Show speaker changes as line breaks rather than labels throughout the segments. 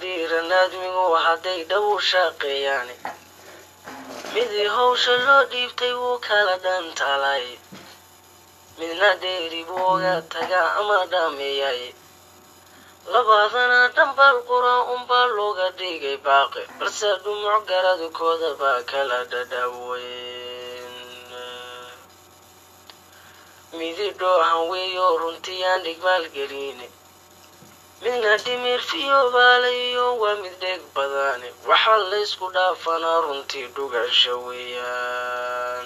dhiiran aadmigu hadday dhab u shaqeeyaani midii hawsha loo dhiibtay wuu kala dhantaalay midna dheeri buu oga tagaa ama dhaameeyay labaadana dhambal qura unbaa looga dhigay baaqi balse dhumuc garadkooda baa kala dhadhaweyn midi dhoohan weeyo runtii aan dhigmaal gelini midna dhimir fiyobaalayo waa mid dheeg badani waxaa laysku dhaafanaa runtii dhugasha weeyaan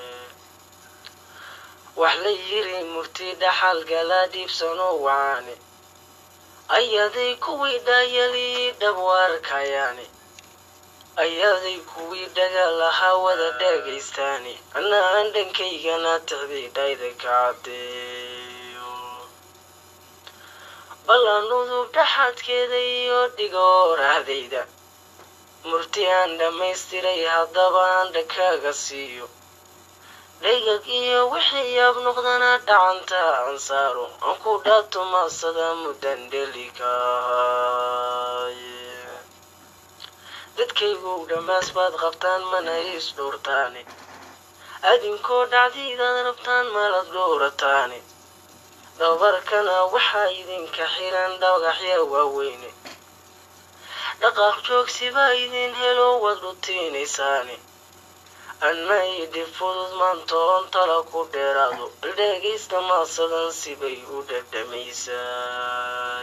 wax la yiri murti dhaxal galaa dhiibsano wacaani ayaday kuwii dhaayalii dhab u arkayaani ayaday kuwii dhaga lahaa wada dhaagaystaani anna aan dhankaygana tixday dhayda ka caddeeyo ballan udub dhaxadkeeda iyo dhigo orahdayda murti aan dhammaystiray haddaba aan dhakaaga siiyo dhaygag iyo wixii yaab noqdana dhacanta aan saaro aan ku dhaato maasada muddan dhelikahay dadkaygow dhammaas baad qabtaan mana is dhowrtaani adinkoo dhacdiidaad rabtaan malad dhowrataani dhabarkana waxaa idinka xiran dhagaxya waaweyne dhaqaaq joogsibaa idin helo waad dhutiinaysaani anna idhib fudud maantoon tala ku dheeraado dhegaysta maasadan sibay u dhadhamaysaa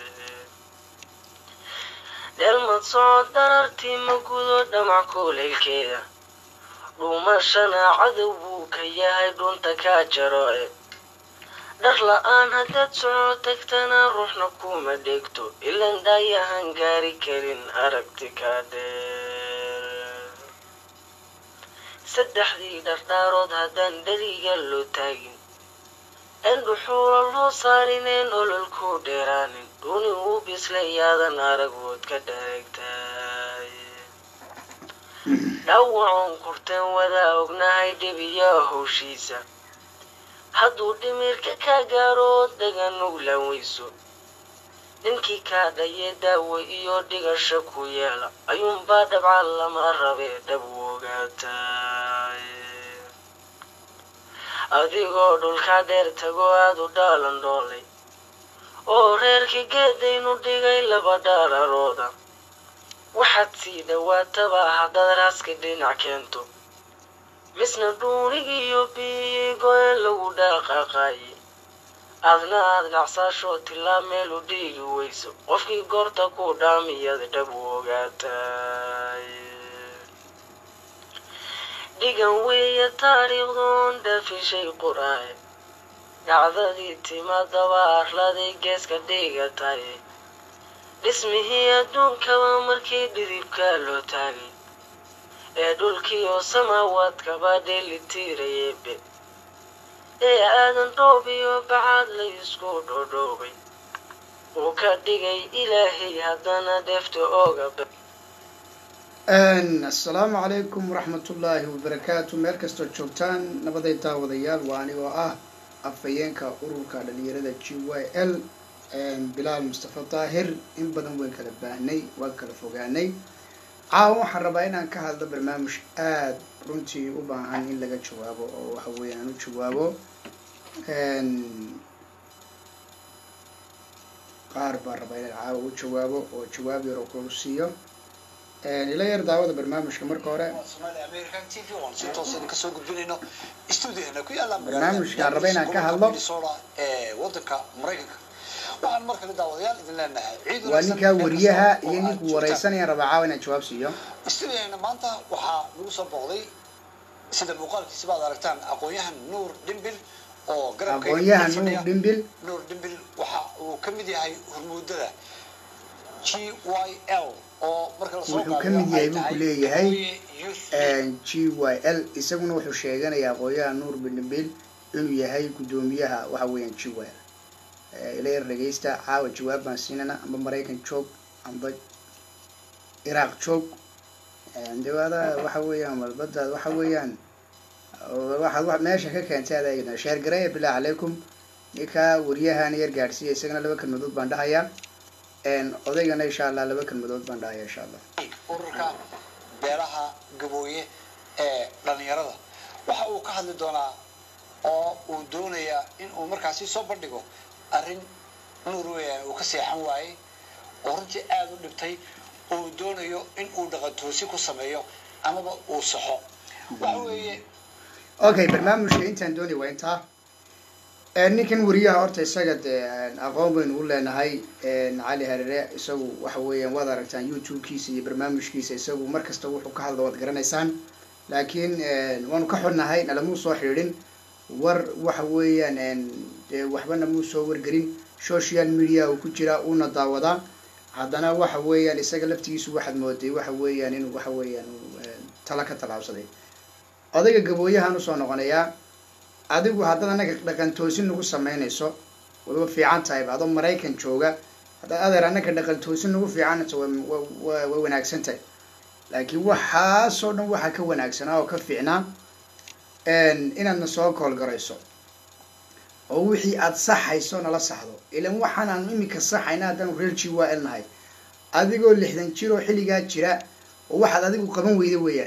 dheelmad socod darartii ma gudo dhamac kuulaylkeeda dhuumashana cadow buu ka yahay dhunta kaa jaro e dhar la-aan haddaad soco tagtana ruuxna kuma dhegto ilan dhaayahan gaari karin aragti kaa dheer saddexdii dhardhaarood haddaan dheriga loo taagin een dhuxuula loo saarineen ololku dheeraanin dhuni uu bislay-yaadan aragwood ka dhareegtay dhawacoon kurteen wadaa ognahay dhibiyaa howshiisa hadduu dhimirka ka gaaro daganug laweyso ninkii kaa dhaye daawo iyo dhigasha ku yeela ayuunbaa dhabcan lama rabee dhab u ogaatay adigoo dhulka dheer tago aad u dhaalan dhoolay oo reerkii geedaynu dhigay laba dhaararooda waxaad sii dhawaataba haddaad raaska dhinac keento misna dhuunigiiyo biigoen lagu dhaaqaaqaaye aadna aad dhacsaasho tilaa meel u dhiigi weyso qofkii goorta ku dhaamiyad dhab u ogaatay dhigan weeye taariikhdoon dhaafishay qur-aan dhacdadii timaadaba arladay geeska dhigatay dhismihii adduunkaba markii dhidibka loo taagay ee dhulkii oo samaawaadkaba dheelitiirayeebe ee aadan dhoob iyo bacaad la isku dhodhoobay uu ka dhigay ilaahay haddana dheefta ooga
assalaamu calaykum waraxmatullaahi wabarakaatu meel kastoo joogtaan nabaday daawadayaal waa anigoo ah afhayeenka ururka dhalinyarada g y l bilaal mustafa daahir in badan wayn kala baahnay waan kala fogaanay caawa waxaan rabaa inaan ka hadlo barnaamij aada runtii u baahan in laga jawaabo oo waxa weeye aan u jawaabo qaar baan rabaa inaan caawa u jawaabo oo jawaab yar oo kulu siiyo ila yar daawada barnaamijka marka hore barnaamijkaan raba inaan ka hadlo
wadanka maraykanka waxaan mar kale daawadayaal idin leenahay ciid
waa ninkaa wariyaha iyo ninkuu wareysanayaan rabaa caawa inaan jawaab siiyo
studiyaheena maanta waxaa lagu soo booqday sida muuqaalkiisa baad aragtaan aqoon-yahan nuur dhimbil oo garabka
aqoon-yahan nuur dhimbil
nuur dhimbil waxa uu ka mid yahay hormuudada g y l oo marka lasoo
wuxuu ka mid yahay buu ku leeyahay g y l isaguna wuxuu sheeganayaa aqoon-yahan nuur dhimbil inuu yahay guddoomiyaha waxa weeyaan g y l ila yar dhegeysta caawa jawaab baan siinana amba maraykan joog amba iraaq joog dawaada waxa weeyaan malbadaad waxa weeyaan waxaad meesha ka keentay adaa sheer gareeya bilah calaykum ninkaa wariyahan yar gaadhsiiya isagana laba kelmadood baan dhahayaa odaygana insha allah laba kelmadood baan dhahaya insha allah
ururka beelaha gabooye ee dhalinyarada waxa uu ka hadli doonaa oo uu doonayaa in uu markaasi soo bandhigo arrin nuur weeyaan uu ka seexan waayey oo runtii aada u dhibtay uu doonayo in uu dhaqantoosi ku sameeyo amaba uu saxo waxa weeye
okay barnaamijka intaan doonay waa intaa ninkan wariyaha horta isaga dee aqoon baynu u leenahay cali harere isagu waxa weeyaan waad aragtaan youtube-kiisa iyo barnaamijkiisa isagu mar kasta wuxuu ka hadla waad garanaysaan laakiin waanu ka xunnahay nalamuu soo xidhin war waxa weeyaan dee waxbana muu soo wargelin social media uu ku jiraa uuna daawadaa haddana waxa weeyaan isaga laftigiisu waxaad mooday waxa weeyaan inuu waxa weeyaan tala ka tallaabsaday odayga gabooyahaan usoo noqonayaa adigu haddaad annaga dhaqantoosin nagu samaynayso wayba fiican tahayba adoo maraykan jooga haddaad adeer annaga dhaqantoosin nagu fiicanayso way wanaagsan tahay laakiin waxaasoo dhan waxaa ka wanaagsanaa oo ka fiicnaa inaadna soo koolgarayso oo wixii aada saxayso nala saxdo ilan waxaan aanu imika saxayna haddaanu reer g wa l nahay adigoo lixdan jir oo xilligaa jira oo waxaad adigu qaban weyda weeyaan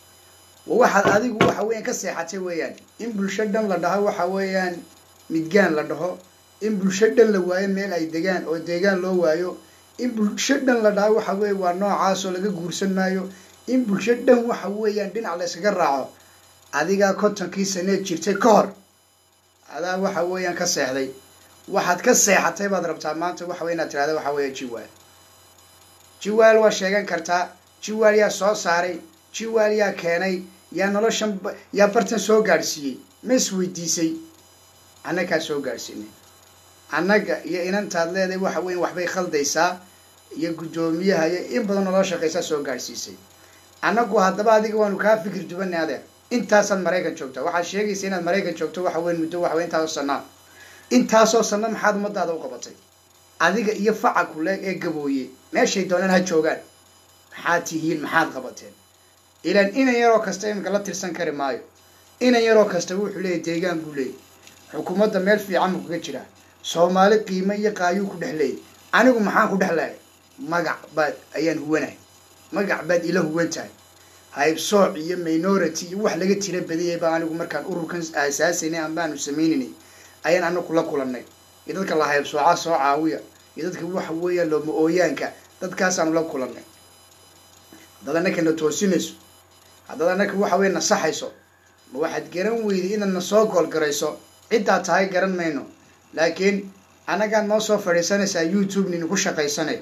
waxaad adigu waxa weeyaan ka seexatay weeyaan in bulsho dhan la dhaho waxa weeyaan midgaan la dhaho in bulsho dhan la waayo meel ay degaan oo deegaan loo waayo in bulsho dhan la dhaho waxa weeye waa noocaasoo laga guursan maayo in bulsho dhan waxa weeyaan dhinac la yskaga raaco adigaa kontonkii saneed jirtay ka hor adaa waxa weeyaan ka seexday waxaad ka seexatay baad rabtaa maanta waxa wey inaad tirahda waxa weeya jiwaal jiwaal waa sheegan kartaa jiwaal yaa soo saaray jiwaal yaa keenay yaa noloshan yaa bartan soo gaadhsiiyey ma isweydiisay annagaa soo gaadhsiinay annaga iyo inantaad leedahay waxa weya waxbay khaldaysaa iyo guddoomiyaha iyo in badan nolola shaqaysaa soo gaadhsiisay annagu haddaba adiga waanu kaa fikir dubanay adeer intaasaad maraykan joogtaa waxaad sheegaysa inaad maraykan joogto waxa weyn muddo waxa wey intaasoo sanaa intaasoo sana maxaad ummadaada u qabatay adiga iyo faca kuleeg ee gabooye meeshay doonaan ha joogaan maxaad tihiin maxaad qabateen ilaan inan yaroo kasta iminka la tirsan kari maayo inan yaroo kasta wuxuu leeyahy deegaan buu leeyay xukuumadda meel fiican buu kaga jiraa soomaali qiimo iyo qaayuu ku dhex leeyay anigu maxaan ku dhex lehay magac baad ayaan huwanahay magac baad ila huwan tahay haybsooc iyo minority iyo wax laga tira badiyay baa anigu markaan ururkan aasaasaynay ambaanu sameynaynay ayaan anagu la kulannay iyo dadka la haybsooca soo caawiya iyo dadka waxa weeyaan looma ooyaanka dadkaasaanu la kulannay haddaad annaka na toosinayso haddaad annaka waxa weya nasaxayso ma waxaad garan weyday inaad na soo goolgarayso ciddaad tahay garan mayno laakiin annagaad noo soo fadhiisanaysaa youtube nini ku shaqaysanay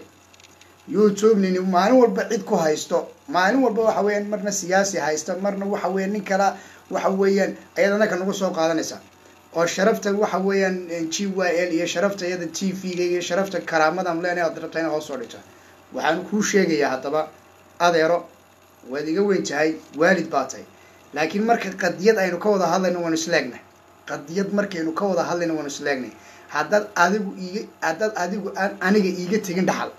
youtube nini maalin walba cid ku haysto maalin walba waxa weeyaan marna siyaasi haysta marna waxa weeyaan nin kala waxa weeyaan ayaad annaka nagu soo qaadanaysaa oo sharafta waxa weeyaan g y l iyo sharafta iyada t v-ga iyo sharafta karaamadan leenahay aad rabtaa inaad hoos soo dhigto waxaan kuu sheegayaa haddaba adeero waad iga weyn tahay waalid baa tahay laakiin marka qadiyad aynu ka wada hadlayno waanu isleegnay qadiyad markaynu ka wada hadlayno waanu isleegnay haddaad adigu iiga haddaad adigu aan aniga iiga tegin dhaxal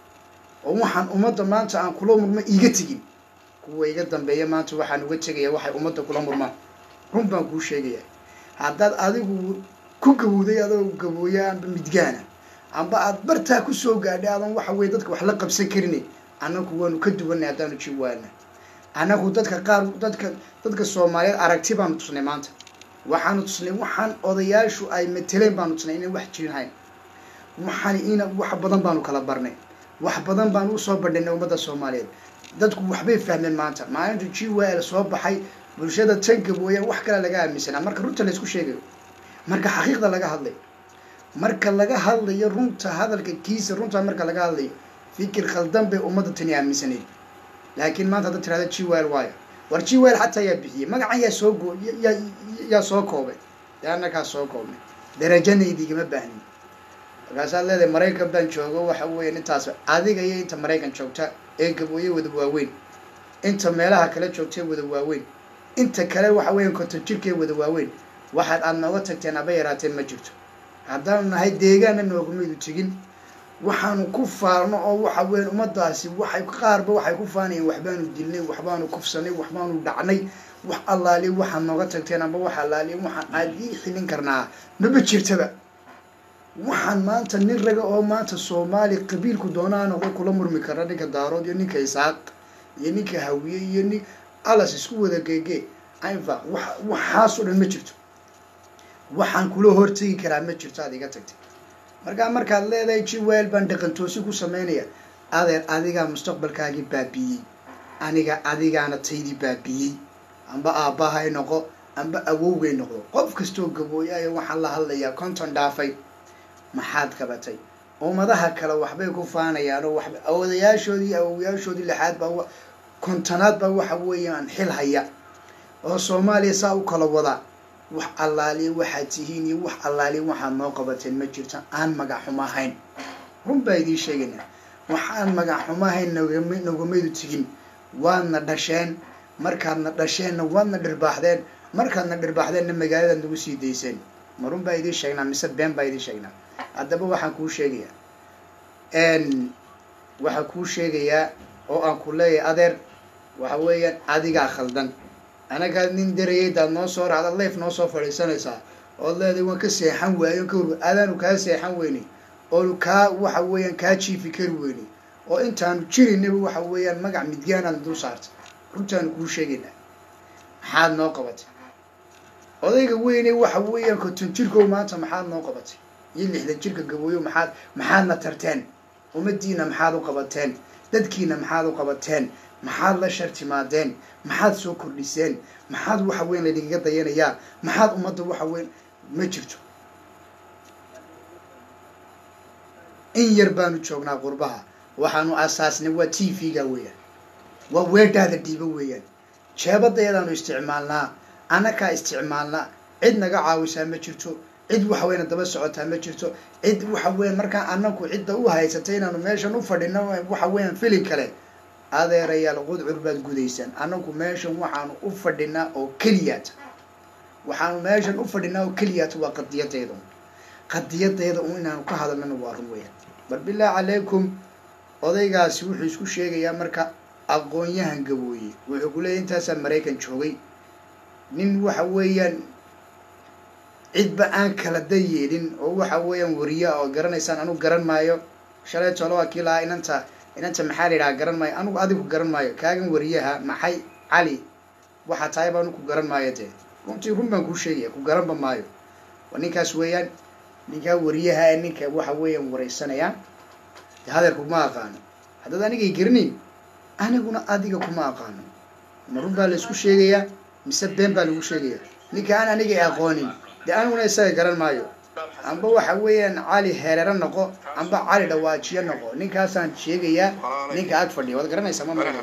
oo waxaan ummadda maanta aan kula murmo iiga tegin kuwa iga dambeeya maanta waxaan uga tegaya waxay ummadda kula murmaan run baan kuu sheegaya haddaad adigu ku gabowday adoo gabooya amba midgaana amba aad bartaa kusoo gaadhay adan waxa weye dadka wax la qabsan karinay annagu waanu ka duwanay haddaanu jiwaana annagu dadka qaar dadka dadka soomaaliyeed aragti baanu tusnay maanta waxaanu tusnay waxaan odayaashu ay mateleen baanu tusnay inay wax jirin hayn waxaan ina wax badan baanu kala barnay wax badan baanu usoo bandhinay ummadda soomaaliyeed dadku waxbay fahmeen maanta maalinta g w l soo baxay bulshada tan gabooyaan wax kale laga aaminsanaa marka runta la isku sheegayo marka xaqiiqda laga hadlayo marka laga hadlayo runta hadalka kiisa runta marka laga hadlayo fikir khaldan bay ummadda tani aaminsanayd laakiin maanta hadda tirahda g w l waayo war g w l xataa yaa bixiyey magacan yaa soo go yaa yaa soo koobay dee annakaa soo koobnay darajanaydi igama baahnin markaasaad leedahay maraykan baan joogo waxa weeye intaas adiga iyo inta maraykan joogta ee gabooye wada waaweyn inta meelaha kale joogta ee wada waaweyn inta kale waxa weeya konton jirka ee wada waaweyn waxaad aad nooga tagteen aba yaraateen ma jirto haddaanu nahay deegaana noogumaydu tegin waxaanu ku faarno oo waxa weyan ummadaasi waxay qaarba waxay ku faanayeen waxbaanu dilnay waxbaanu kufsanay waxbaanu dhacnay wax allaali waxaad nooga tagteen amba wax allaali waxaan aad ii xilin karnaa maba jirtaba waxaan maanta nin raga oo maanta soomaali qabiilku doonaa noqdo kula murmi kara ninka daarood iyo ninka isaaq iyo ninka hawiye iyo nin alas isku wada geegee ainfa wa waxaasoo dhan ma jirto waxaan kula hortegi karaa ma jirto aad iga tagtay markaa markaad leedahay jiweel baan dhaqantoosi ku sameynaya adeer adigaa mustaqbalkaagii baabiiyey aniga adigaana taydii baabiiyey amba aabbahay noqo amba awowgay noqdo qof kastoo gabooyaaya waxaan la hadlayaa konton dhaafay maxaad qabatay ummadaha kale waxbay ku faanayaan oo waxba awoodayaashoodii iyo awowayaashoodii lixaad baa kontonaad baa waxa weeyaan xil haya oo soomaaliya saa u kala wadaa wax allaaliya waxaad tihiin iyo wax allaaliya waxaad noo qabateen ma jirto aan magac xumo ahayn run baa idiin sheegaynaa waxaan magac xumo ahayn nogama nogamaydu tigin waadna dhasheen markaadna dhasheenna waadna dhirbaaxdeen markaadna dhirbaaxdeenna magaaladaad nagu sii dayseen ma run baa idiin sheegnaa mise been baa idiin sheegnaa haddaba waxaan kuu sheegayaa waxaan kuu sheegayaa oo aan ku leeyahay adeer waxa weeyaan adigaa khaldan anagaa nin darayaydaad noo soo raacda leef noo soo fadhiisanaysaa ood leedahay waan ka seexan waayo ka hor adaanu kaa seexan weynay oonu kaa waxa weeyaan kaa jiifi kari weynay oo intaanu jirinaba waxa weeyaan magac midyaanaad dul saartay runtaanu kuu sheegaynaa maxaad noo qabatay odayga weyne waxa weeyaan konton jirkow maanta maxaad noo qabatay iyo lixdan jirka gabooyo maxaad maxaadna tarteen ummadiina maxaad u qabateen dadkiina maxaad u qabateen maxaad la shartimaadeen maxaad soo kordhiseen maxaad waxa weyn laydinkaga dayanayaa maxaad ummadda waxa weyn ma jirto in yar baanu joognaa qurbaha waxaanu asaasnay waa t v-ga weeyaan waa weedhaada dhiibo weeyaan jeebadayadaanu isticmaalnaa annakaa isticmaalnaa cid naga caawisaa ma jirto cid waxa weyna daba socotaa ma jirto cid waxa weyan markaa anaku cidda u haysatay inaanu meeshan u fadhino waxa weeyaan filin kale adeerayaal qudcur baad gudaysaan anagu meeshan waxaanu u fadhinaa oo keliyaata waxaanu meeshan u fadhinaa oo keliyaata waa qadiyadeeda qadiyadeeda un inaanu ka hadalnana waa run weeyaan bar bilaahi calaykum odaygaasi wuxuu isku sheegayaa marka aqoon-yahan gabooye wuxuu ku leeyahy intaasaa maraykan joogay nin waxa weeyaan cidba aan kala dayeelin oo waxa weeyaan wariya oo garanaysaan anugu garan maayo shalay tolo waa kii lahaa inanta inanta maxaa la yidhaha garan maayo anugu adigu garan maayo kaagan wariyaha maxay cali waxaa tahay ba anugu ku garan maayo dee runtii run baan kuu sheegaya ku garanba maayo waa ninkaas weeyaan ninkaa wariyaha ee ninka waxa weeyaan waraysanaya de hadeer kuma aqaano haddaad anigay garanayn aniguna adiga kuma aqaano ma run baa la isku sheegayaa mise been baa lagu sheegaya ninka aan anigay aqoonin dee aniguna isaga garan maayo amba waxa weeyaan cali hereero noqo amba cali dhawaajiyo noqo ninkaasaan sheegayaa ninka ag fadhiya waad garanaysaa ma marana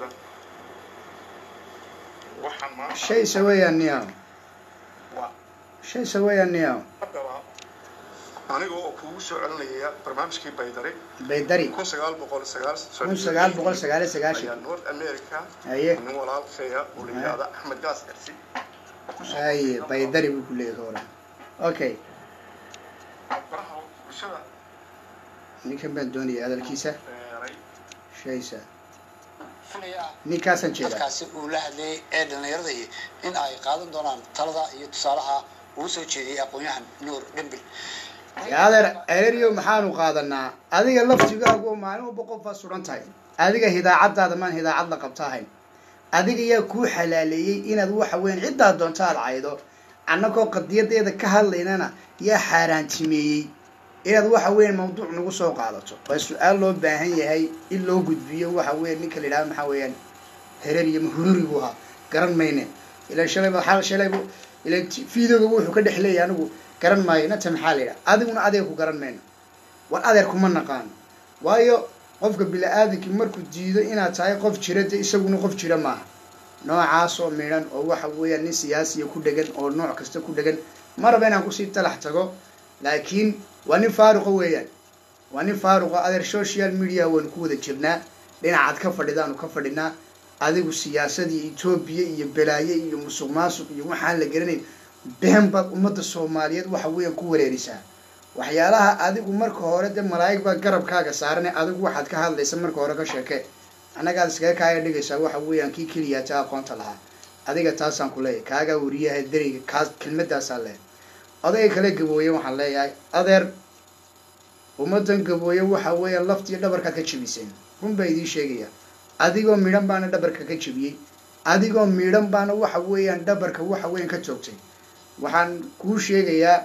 shayse weeyaan niyaw shayse weeyaan niyaw
aniga oo kugu soo celinaya barnaamijkii baydari
baydari
kun sagaal boqol sagaal
kun sagaal boqol sagaal iyo sagaashan
ayaa north america
haye
nin walaalkeeya oo la yidhaahda axmed gaas ersi
haye baydari buu ku leeyahay ka waran okay
baraha bulshada
ninkan baan doonaya hadalkiisa
beeray
shaysa
filaya
ninkaasaan jeedaa
dadkaasi uu la hadlayay ee dhallinyarada iyo in ay qaadan doonaan talada iyo tusaalaha uu soo jeediyey aqoon-yahan nuur dhembil
adeer ereriyo maxaanu qaadanaa adiga laftigaagu oo maalin walba qofaa suran tahay adiga hidaacadaada maan hidaacad la qabta ahayn adiga yaa kuu xalaaleeyey inaad waxa weyan ciddaa doonta aad caydo annagoo qadiyadeeda ka hadlaynana yaa xaaraantimeeyey inaad waxa weyan mawduuc nagu soo qaadato waa su-aal loo baahan yahay in loo gudbiyo waxa weyan ninka la yidhahdo maxaa weeyaan hereriyo mahururi buu ahaa garan mayne ilan shalayba xal shalaybu ilan videoga wuxuu ka dhex leeyahay anigu garan maayo inanta maxaa la yidhaha adiguna adeer ku garan mayno war adeer kuma naqaano waayo qofka bili-aadankii markuu diido inaad tahay qof jira de isaguna qof jira maaha noocaas oo midhan oo waxa weeyaan nin siyaasiya ku dhegan oo nooc kasta ku dhegan ma raba inaan kusii talax tago laakiin waa nin faaruqa weeyaan waa nin faaruqa adeer social media waanu ku wada jirnaa dhinacaad ka fadhidaanu ka fadhinaa adigu siyaasadii etoobiya iyo balaaye iyo musuq maasuq iyo waxaan la garanayn been baad ummadda soomaaliyeed waxa weeyaan ku wareerisaa waxyaalaha adigu marka hore de malaa'ig baa garabkaaga saarane adigu waxaad ka hadlaysa marka hore ka sheeke annagaad iskaga kaaya dhigaysaa waxa weeyaan kii keliyaa ta aqoonta lahaa adiga taasaan ku leeyahay kaagaa wariyaha deriga kaas kelmadaasaa leeyahay odayga kale gabooye waxaan leeyahay adeer ummadan gabooye waxa weeyaan laftiyo dhabarkaad ka jebiseen run baa idiin sheegaya adigoo midhan baana dhabarka ka jebiyey adigoo midhan baana waxa weeyaan dhabarka waxa weeyaan ka joogtay waxaan kuu sheegayaa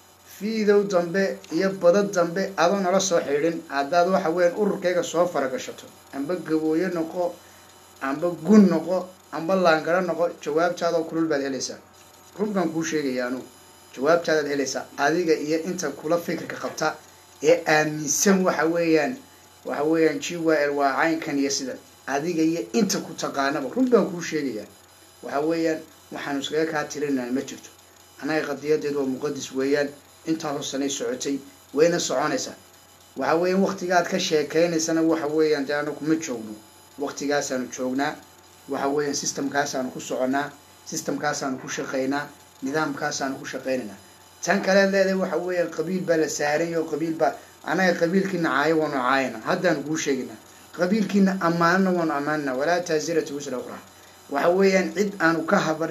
fiidow dambe iyo badad dambe adoo nala soo xidhin haddaad waxa weeyaan ururkayga soo faragashato amba gabooye noqo amba gun noqo amba laangaro noqo jawaabtaadoo kulul baad helaysaa run baan kuu sheegaya anugu jawaabtaadaad helaysaa adiga iyo inta kula fikirka qabta ee aaminsan waxa weeyaan waxa weeyaan g y l waa caynkan iyo sidan adiga iyo inta ku taqaanaba run baan kuu sheegayaa waxa weeyaan waxaanu iskaga kaa tirinana ma jirto annaga qadiyadeedu waa muqadis weeyaan intaa hoosanay socotay wayna soconaysaa waxa weeyaan waktigaad ka sheekeynaysana waxa weeyaan dee anagu ma joogno waktigaasaanu joognaa waxa weeyaan systemkaasaanu ku soconnaa systemkaasaanu ku shaqaynaa nidaamkaasaanu ku shaqaynaynaa tan kaleed leedahay waxa weeyaan qabiil baa la saaranya oo qabiil baa annaga qabiilkiina caayo waanu caayana haddaanu kuu sheegaynaa qabiilkiina ammaanana waanu ammaanana walaa taasiratu wisra ukhra waxa weeyaan cid aanu ka habar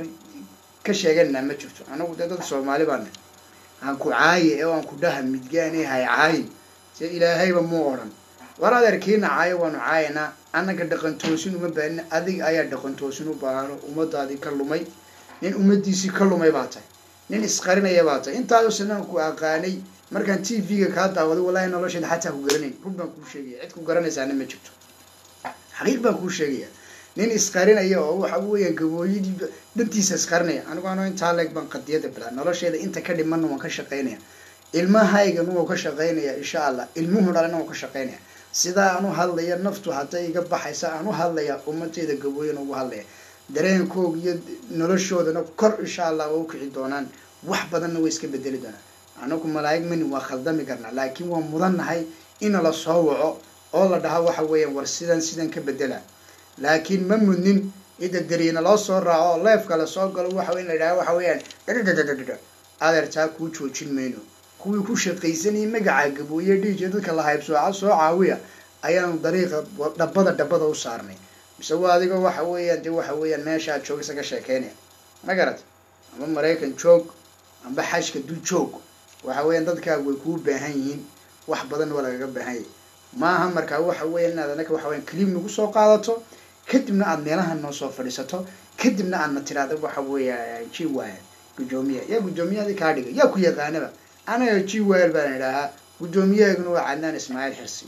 ka sheegananaa ma jirto anagu dee dad soomaali baana aan ku caaye ee aan ku dhaha midgaane hay caayi se ilaahayba muu odhan war adeerkiina caayo waanu caayanaa annaga dhaqan toosin uma baahnin adiga ayaa dhaqan toosin u baahano ummadaadii ka lumay nin ummadiisii ka lumay baa tahay nin isqarinaya baa tahay intaasoo sanaan ku aqaanay markaan t v-ga kaa daawaday wallahi nolosheeda xataa ku garanayn run baan kuu sheegaya cid ku garanaysaana ma jirto xaqiiq baan kuu sheegaya nin isqarinaya oo waxa weeyaan gabooyadii dhantiisa isqarinaya anigu ano intaa leeg baan qadiyada bilaa nolosheeda inta ka dhimanna waan ka shaqaynaya ilmahaygan wuu ka shaqaynaya insha allah ilmuhu dhalana waan ka shaqaynaya sidaa aan u hadlaya naftu hadday iga baxaysa aan u hadlaya ummadeyda gabooyana ugu hadlaya dareenkooga iyo noloshoodana kor insha allah waa u kici doonaan wax badanna way iska bedeli doonaan anagu malaa'ig mani waa khaldami karnaa laakiin waa mudannahay in la soo waco oo la dhaha waxa weeyaan war sidan sidan ka bedela laakiin ma mudnin ida dariina loo soo raaco oo leefka la soo galo waxa in la yidhaha waxa weeyaan dhadhadhadhadha adeertaa kuu joojin mayno kuwii ku shaqaysanayay magaca gabooye dhiijiya dadka la haybsooca soo caawiya ayaanu dariiqa dhabada dhabada u saarnay mise waa adiga waxa weeyaan dee waxa weeyaan meesha aad joogisa ka sheekeynaya ma garat amba maraykan joog amba xajka du joog waxa weeyaan dadkaagu way kuu baahan yihiin wax badanna waa lagaga baahan yahay maaha markaa waxa weeyaan inaad anaka waxa weyan clip nagu soo qaadato kadibna aad meelaha noo soo fadhiisato kadibna aadna tiraahdo waxa weeya g y guddoomiya yaa guddoomiyahadii kaa dhigay yaa ku yaqaanaba anaga g w l baan idhaahaa guddoomiyahayguna waa cadnaan ismaaciil xirsi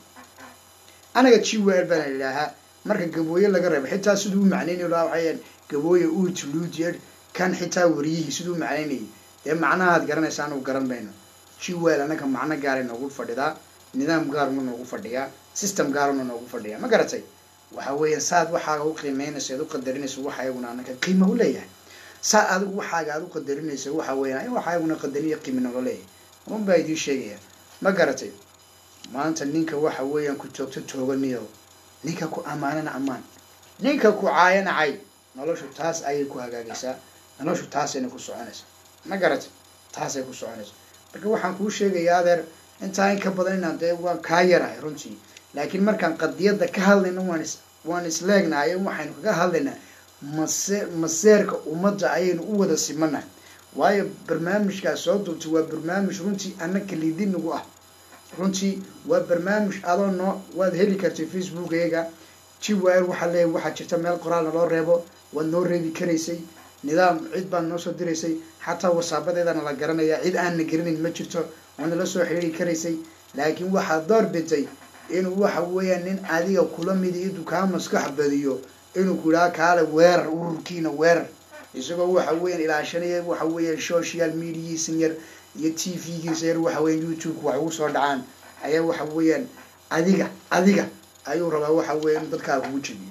anaga g w l baan idhaahaa marka gabooye laga reebo xitaa siduu u macnaynayo laa waxayan gabooye uut luudyed kan xitaa wariyihii siduu u macnaynayay dee macnahaad garanaysa anagu garan mayno g w l anaga macno gaaray noogu fadhidaa nidaam gaaruna noogu fadhiyaa system gaaruna noogu fadhiyaa ma garatay waxa weeyaan saad waxaaga u qiimeynayso aad u qadarinayso waxa ayaguna anaka qiima u leeyahay saa adigu waxaaga aad u qadarinayso waxa weeyaan waxa ayaguna qadariyo qiimi nolo leeyahay run baa idiin sheegaya ma garatay maanta ninka waxa weeyaan ku joogto tooganiyo ninka ku ammaanana ammaan ninka ku caayana cay noloshu taas ayay ku hagaagaysaa noloshu taasayna ku soconaysaa ma garatay taasay ku soconaysa marka waxaan kuu sheegayaa adeer intaa in ka badan inaan dee waan kaa yarahay runtii laakiin markaan qadiyadda ka hadlayno waan is waan isleegnahay waxaynu kaga hadlaynaa mase maseerka ummadda ayaynu u wada simanahay waayo barnaamijkaas soo duubtay waa barnaamij runtii annaka lidinagu ah runtii waa barnaamij adoo noo waad heli kartay facebookayaga g w l waxaa leeyahy waxaa jirta meel qoraalna loo reebo waad noo reebi karaysay nidaam cid baad noo soo diraysay xataa wasaabadeedana la garanaya cid aanna garanayn ma jirto waana la soo xiriiri karaysay laakiin waxaad door bintay inuu waxa weeyaan nin adiga kula midi intuu kaa maskax badiyo inuu ku idhaha kaale weerar ururkiina weerar isagoo waxa weeyaan ilaashanaya waxa weeyaan social mediaisan yar iyo t v-giisa yar waxa weyan youtube-ka wax ugu soo dhacaan ayaa waxa weeyaan adiga adiga ayuu rabaa waxa weya inu dadkaa kugu jebiyo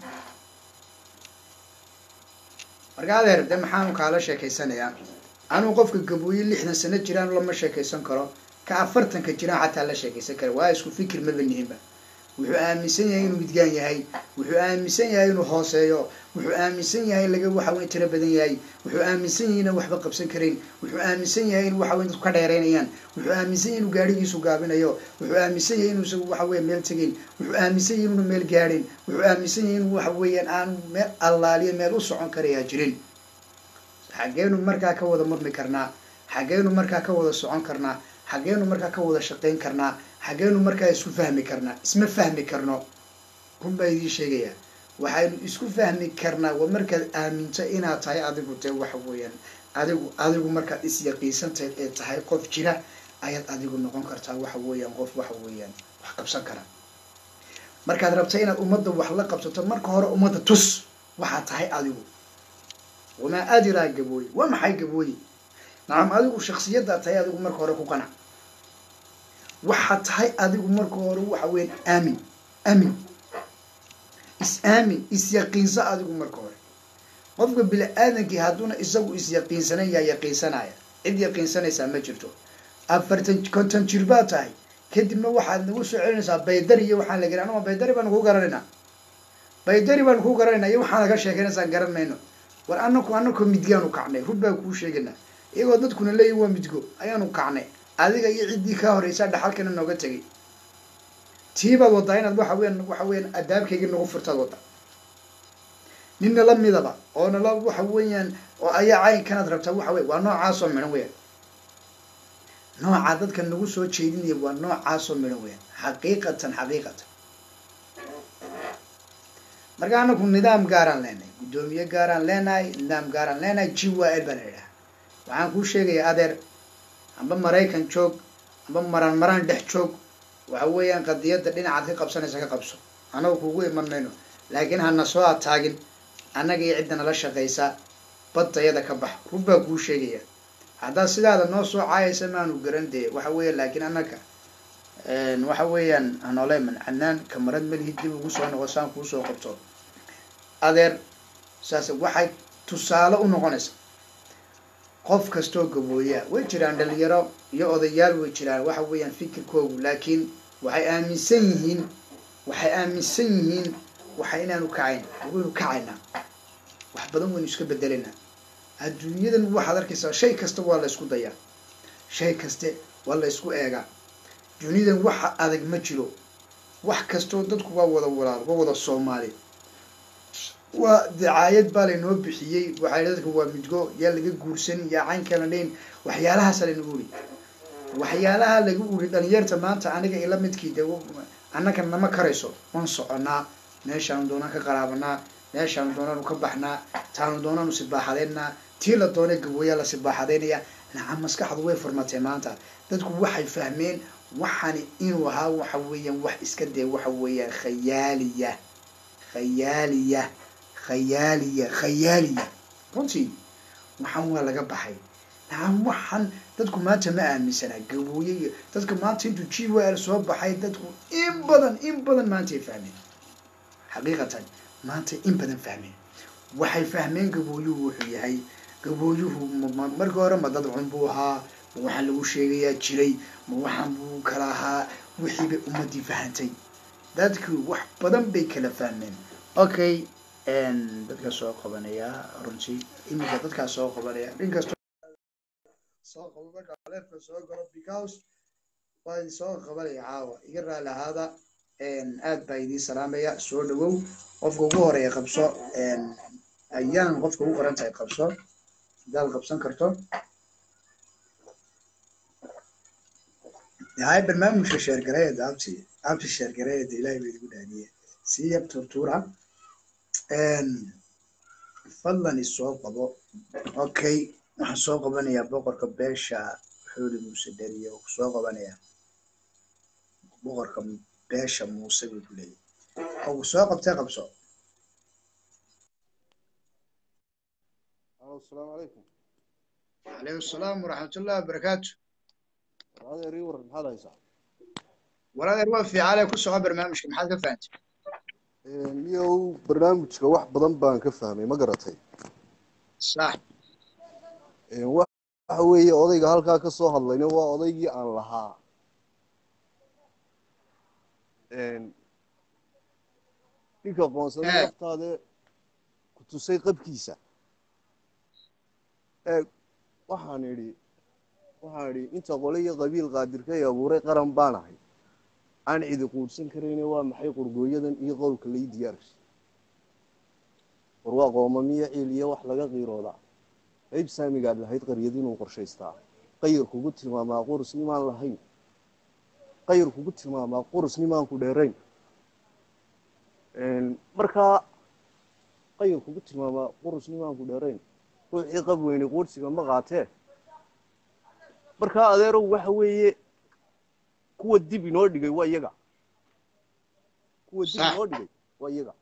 marka adeer de maxaanu kaala sheekaysanayaa anuu qofka gabooye lixdan sano jiraan lama sheekaysan karo ka afartanka jiraan xataa la sheekaysan kara waa isku fikir maba nihinba wuxuu aaminsan yahay inuu midgaan yahay wuxuu aaminsan yahay inuu hooseeyo wuxuu aaminsan yahay laga waxa weyn tiro badan yahay wuxuu aaminsan yahay inaan waxba qabsan karayn wuxuu aaminsan yahay in waxa weyn dadku ka dheereynayaan wuxuu aaminsan yahay inuu gaadhigiisu gaabinayo wuxuu aaminsan yahay inuu isagu waxa weya meel tegayn wuxuu aaminsan yahay inuuna meel gaadhin wuxuu aaminsan yahay inuu waxa weeyaan aanu meel allaaliyo meel u socon karayaa jirin xaggeenu markaa ka wada murmi karnaa xaggeenu markaa ka wada socon karnaa xaggeenu markaa ka wada shaqayn karnaa xageenu markaa isku fahmi karnaa isma fahmi karno run baa idiin sheegayaa waxaynu isku fahmi karnaa waa markaad aaminto inaad tahay adigu dee waxa weeyaan adigu adigu markaad isyaqiisantahay ee tahay qof jira ayaad adigu noqon kartaa waxa weeyaan qof waxa weeyaan wax qabsan kara markaad rabta inaad ummadda wax la qabsato marka hore ummadda tus waxaad tahay adigu wamaa adiraa gabooye waa maxay gabooye nacam adigu shaksiyaddaa tahay adigu marka hore ku qanac waxaad tahay adigu marka hore waxa weeyaan aamin aamin is aamin isyaqiinso adigu marka hore qofka bini aadankii hadduuna isagu isyaqiinsanan yaa yaqiinsanaya cid yaqiinsanaysaa ma jirto afartan konton jir baa tahay kadibna waxaad nagu soo celinaysaa baydari iyo waxaan la gari anuma baydari baanu kuu garanaynaa baydari baanu kuu garanaynaa iyo waxaan laga sheekaynaysaan garan mayno war anaku anakoo midgaanu kacnay run baa kuu sheegaynaa iyagoo dadkuna leeyihin waa midgo ayaanu kacnay adiga iyo ciddii kaa horreysaa dhaxalkana nooga tegay tiibaad waddaa inaad waxa weyan waxa weeyaan adaabkaygii nagu furtaad wadda ninna la midaba oo nala waxa weeyaan oo ayaa caynkanaad rabtaa waxa wey waa noocaasoo midhan weeyaan noocaa dadka nagu soo jeedinaya waa noocaasoo midhan weeyaan xaqiiqatan xaqiiqatan marka anaku nidaam gaaraan leenahay guddoomiye gaaraan leenahay nidaam gaaraan leenahay g y l baa la idhaha waxaan kuu sheegayaa adeer amba maraykan joog amba maraan maraan dhex joog waxa weeyaan qadiyadda dhinacaad ka qabsanaysa ka qabso annagu kuugu iman mayno laakiin hana soo ataagin annaga iyo cidda nala shaqaysa baddayada ka bax run baa kuu sheegaya haddaad sidaada noo soo caayaysa maanu garan dee waxa weeya laakiin annaga waxa weeyaan hanooleman canaan kamarad malihid dib ugu soo noqo saan kuu soo qabto adeer saas waxay tusaale u noqonaysa qof kastoo gabooyaa way jiraan dhalinyaro iyo odayaal way jiraan waxa weeyaan fikirkoogu laakiin waxay aaminsan yihiin waxay aaminsan yihiin waxa inaanu kacayn waynu kacaynaa wax badan waynu iska bedelaynaa adduunyadan waxaad arkaysaa shay kasta waa la ysku dayaa shay kaste waa la ysku eegaa duniyadan waxa adag ma jiro wax kastoo dadku waa wada walaal waa wada soomaali waa dacaayad baa laynoo bixiyey waxaa dadka waa midgo yaa laga guursan yaa caynkana dhayn waxyaalahaasa laynagu uri waxyaalaha lagu uri dhalinyarta maanta aniga ila midkii de annaka nama karayso waan soconaa meeshaanu doonaan ka qaraabanaa meeshaanu doonaanu ka baxnaa taanu doonaanu sibaaxadeynaa tii la doonay gabooyaa la sibaaxadeynaya nacam maskaxdu way furmatay maanta dadku waxay fahmeen waxani inuu ahaa waxa weeyaan wax iska dee waxa weeyaan khayaaliya khayaaliya khayaaliya khayaaliya runtii waxaan waa laga baxay nacam waxaan dadku maanta ma aaminsanaa gabooye iyo dadka maanta intuu g w l soo baxay dadku in badan in badan maantay fahmeen xaqiiqatan maanta in badan fahmeen waxay fahmeen gabooyuhu wuxuu yahay gabooyuhu markii hore ma dad cun buu ahaa ma waxaan lagu sheegayaa jiray ma waxaan buu kala ahaa wixii bay ummadii fahantay dadku wax badan bay kala fahmeen okay dadka soo qabanaya runtii iminka dadkaa soo qabanaya inkastoo soo qabo marka leefka soo galo because waa soo qabanaya caawa iga raali ahaada aad baa idiin salaamaya soo dhawow qofka ugu horeeya qabso ayaan qofka ugu qoran tahay qabso hadaad qabsan karto hay barnaamijka sheergareeda abti abti sheergareeda ilahay baa idigu dhaadiye sii yab turtuura fadlan isoo qabo okay waxaan soo qabanayaa boqorka beesha xooli muuse dheriye oo kusoo qabanaya boqorka beesha muuse buu ku leeyahy oo ku soo qabtay qabso
asalaamu calaykum
calaykum asalaam waraxmatullahi wabarakaatu
adeer ii waran maxaad haysaa
waladeer waa fiicale ku soco barnaamijka maxaad ka fahantay
niyow barnaamijka wax badan baan ka fahmay ma garatay
sax
waxa weeye odayga halkaa ka soo hadlayna waa odaygii aan lahaa ninka qoonsada laftaade ku tusay qabkiisa eeg waxaan idhi waxaan idhi inta qole iyo qabiil qaadirkay abuuray qaran baan ahay aan cidi quudhsan karayne waa maxay qurgooyadan iyo qowlka lai diyaarsi war waa qoomamiyo ciil iyo wax laga qiiroodaa qayb saamigaad lahayd qaryad inuu qorshaystaa qayr kugu tilmaamaa qurs imaan lahayn qayr kugu tilmaamaa qurus nimaanku dheerayn markaa qayr kugu tilmaamaa qurus nimaanku dheerayn ruuxii qab weyne quursiga ma qaatee markaa adeerow waxa weeye kuwa dib inoo dhigay waa iyaga kuwa dib
Sax.
inoo dhigay waa iyaga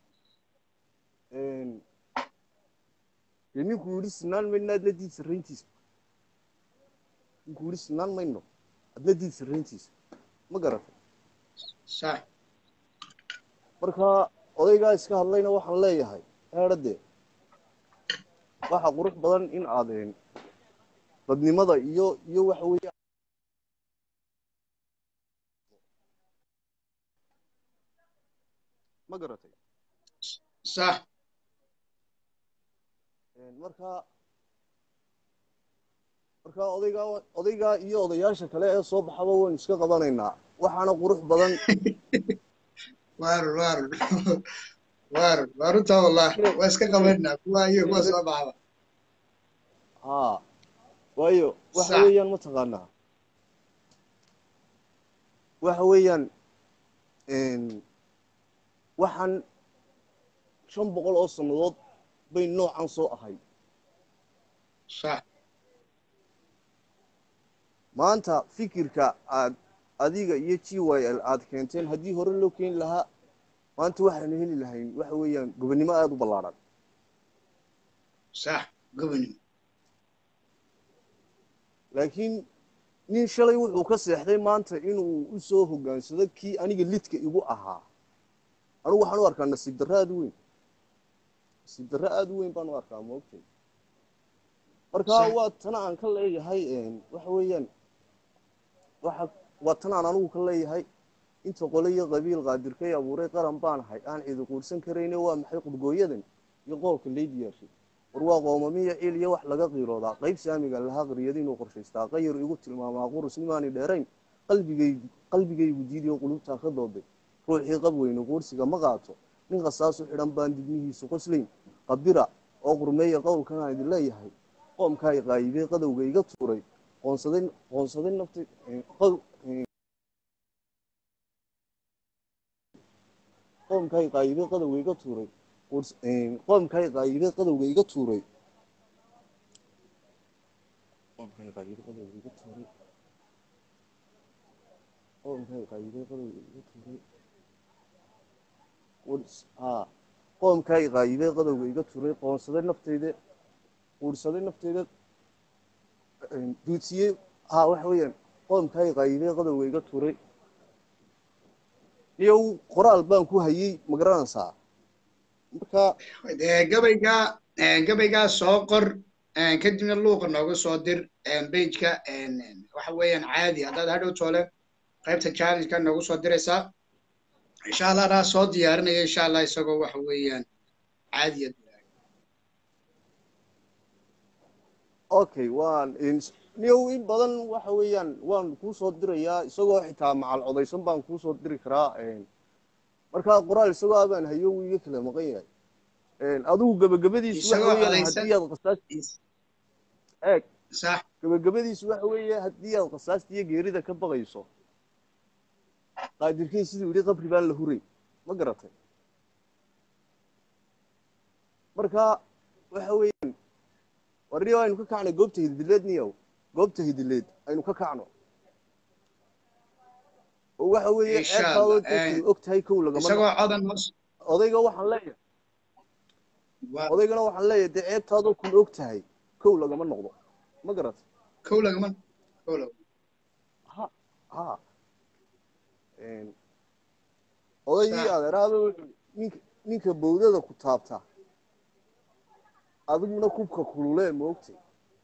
dee ninkuu yidhi sinaan mayno adna diid sarrayntiisa ninkuu yidhi sinaan mayno adna diid sarrayntiisa ma garatay
sax
markaa odaygaa iska hadlayna waxaan leeyahay eedhadee waxa qurux badan in aadeen dadnimada iyo iyo waxa weeye ma garatay
sax
markaa markaa odaygaa odaygaa iyo odayaasha kale ee soo baxaba waynu iska qabanaynaa waxaana qurux badan
waarun waarun waarun waa runtaa wallahi waa iska qabanaa kuwa iyo kuwa soo baxda
haa waayo waxa
Sax.
weeyaan mataqaanaa waxa weeyaan waxaan shan boqol oo sannadood bay noocan soo ahay
sax
maanta fikirka aad adiga iyo g y l aad keenteen haddii hore loo keeni lahaa maanta waxaanu heli lahayn waxa weeyaan gobonnimo aada u ballaadhan
sax gobanim
laakiin nin shalay wuxuu ka seexday maanta inuu u soo hoggaansado kii aniga lidka igu ahaa anigu waxaan u arkaa nasiib darro aada u weyn nasiib darro aada u weyn baan u arkaa maogtay marka
Sax.
waa tana aan ka leeyahay waxa weeyaan waxa waa tan aan anigu ka leeyahay inta qole iyo qabiil qaadirkay abuuray qaran baan ahay aan cidi quursan karayne waa maxay qurgooyadan iyo qoolka leydiyaashay war waa qoomamiya ciil iyo wax laga qiiroodaa qayb saamiga lahaa qaryada inuu qorshaystaa qayar igu tilmaamaa qurus nimaani dheerayn qalbigay qalbigaygu diidiyo qulubtaa ka dooday ruuxii qab weyne quursiga ma qaato nin qasaasu xidhan baan dibnihiisu qoslayn qabira oo qurmeeya qowlkan aan idin leeyahay qoomkaa i qaayibey qadowga iga tuuray qoonsaday qoonsaday nafta qow- qoomkaa i qaayibey qadowga iga tuuray quurs- qoomkaa i qaayibey qadowga iga tuuray qoomkaa i qaayibey qadowga iga tuuray qoomkaa i qaayibey qadowga iga tuuray quurs- haa qoomkaa i qaayibey qadowga iga tuuray qoonsaday nafteyda quursaday nafteyda duudsiyey haa waxa weeyaan qoomkaa i qaayibey qadowga iga tuuray iyo qoraal baan ku hayey ma garanaysaa marka
dee gabaygaa gabaygaa soo qor kadibna luuqa nooga soo dir bejka waxa weeyaan caadi haddaad hadhow toole qaybta challengeka noogu soo diraysaa insha allah anaa soo diyaarinaya insha allah isagoo waxa weeyaan caadiya
okay waan niyow in badan waxa weeyaan waan kuu soo dirayaa isagoo xitaa macal codaysan baan kuu soo diri karaa marka qoraal isagoo abaan hayo wuu iga kala maqan yahay adigu gebagabadiisu waxa
Isagoo
weeyaan
codaysan-
haddii aad qasaas eeg
sax
gebagabadiisu waxa weeye haddii aad qasaasta iyo geerida ka baqayso qaadirkey siduu yidhi qabri baan la huray ma garatay marka waxa weeyaan warniyo aynu ka kacnay goobta hidileed niyow goobta hidileed aynu ka kacno oo waxa weeye
Insha
ceebtaadoo
Allah,
dadkii
eh,
og tahay kow lagama
isagoo codan hoos
odayga waxaan leeyahay
waa
odaygana waxaan leeyahay dee ceebtaadoo kun og tahay kow lagama noqdo ma garatay
kow lagama kow lagama
ha ha odaygii
Sax.
adeeraaba wuxuu ninka ninka bowdada ku taabta adiguna kubka kululee ma ogtay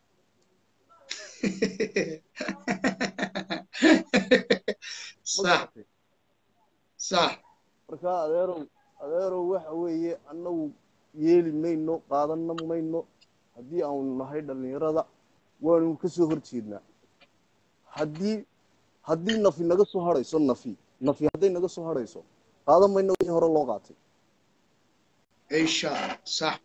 ma
sax
garatay
sax
marka adeerow adeerow waxa weeye annagu yeeli mayno qaadanna mayno haddii aanu nahay dhallinyarada waanu ka soo hor jeednaa haddii haddii nafi naga soo hadhayso nafi nafi hadday naga soo hadhayso qaadan mayno wixii hore loo qaatay
insha allah sax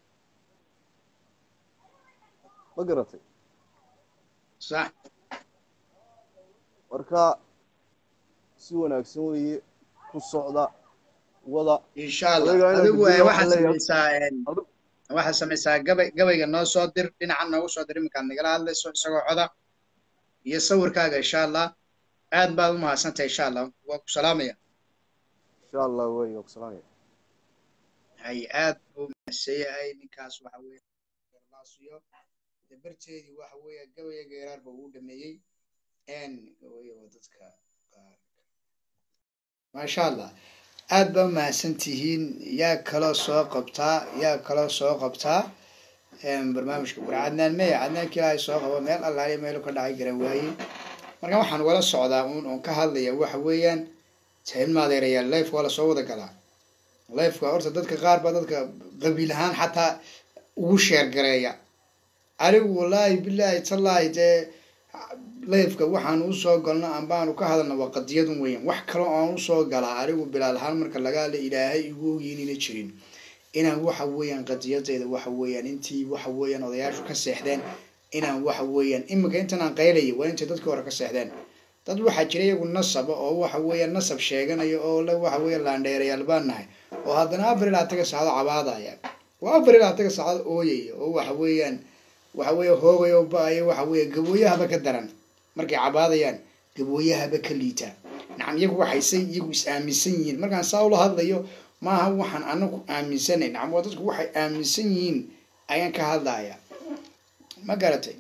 ma garatay
sax
marka si wanaagsan weeye ku socda wada
insha allah
Adiga inaad
adigu
guddiga
eh,
waxaa
waxaad
leeyahay-
samaysaa een,
Adigu-
waxaad samaysaa gabay gabayga noo soo dir dhinacan noogu soo dir iminkaad nagala hadlayso isagoo coda iyo sawirkaaga insha allah aad baad u mahadsantahay insha allah waa ku salaamaya
insha allah wey waa ku salaamaya
hay aad buu mahadsan yahay ninkaas waxa weeye laasiyo dabarteedii waxa weeye gabaya geeraarba uu dhameeyey n gabaya waa dadka qaar maasha allah aad baa mahadsan tihiin yaa kaloo soo qabtaa yaa kaloo soo qabtaa een, barnaamijka war cadnaan meya cadnaanka ilaahay soo qabo meel allaaliya meelu ka dhacay garan waaye marka waxaan wala socdaa uun oon ka hadlaya waxa weeyaan tahin maadeerayaal life waa lasoo wada galaa lifeka horta dadka qaar baa dadka qabiil ahaan xataa ugu sheergareeya anigu wallaahi bilaahi tallaahi dee lifeka waxaan usoo galno ambaanu ka hadalna waa qadiyadun weyan wax kaloo aan usoo galaa anigu bilaal ahaan marka laga hadla ilaahay igu ogyiinina jirin inaan waxa weeyaan qadiyadeyda waxa weeyaan intii waxa weeyaan odayaashu ka seexdeen inaan waxa weeyaan iminka intan aan qaylaya waa intay dadka hore ka seexdeen dad waxaa jira iyagu nasaba oo waxa weeyaan nasab sheeganaya oo le waxa weeyaan laandheerayaal baan nahay oo haddana afar ilaa taga saacado cabaadaya waa afar ilaa taga saacado ooyaya oo waxa weeyaan waxa weeye hoogaya oo ba-aya waxa weeye gabooyahaba ka daran markay cabaadayaan gabooyahaba ka liita nacam iyagu waxaysay iyagu is aaminsan yihiin markaan saa ula hadlayo maaha waxaan anagu aaminsanay nacam waa dadku waxay aaminsan yihiin ayaan ka hadlaya ma garatay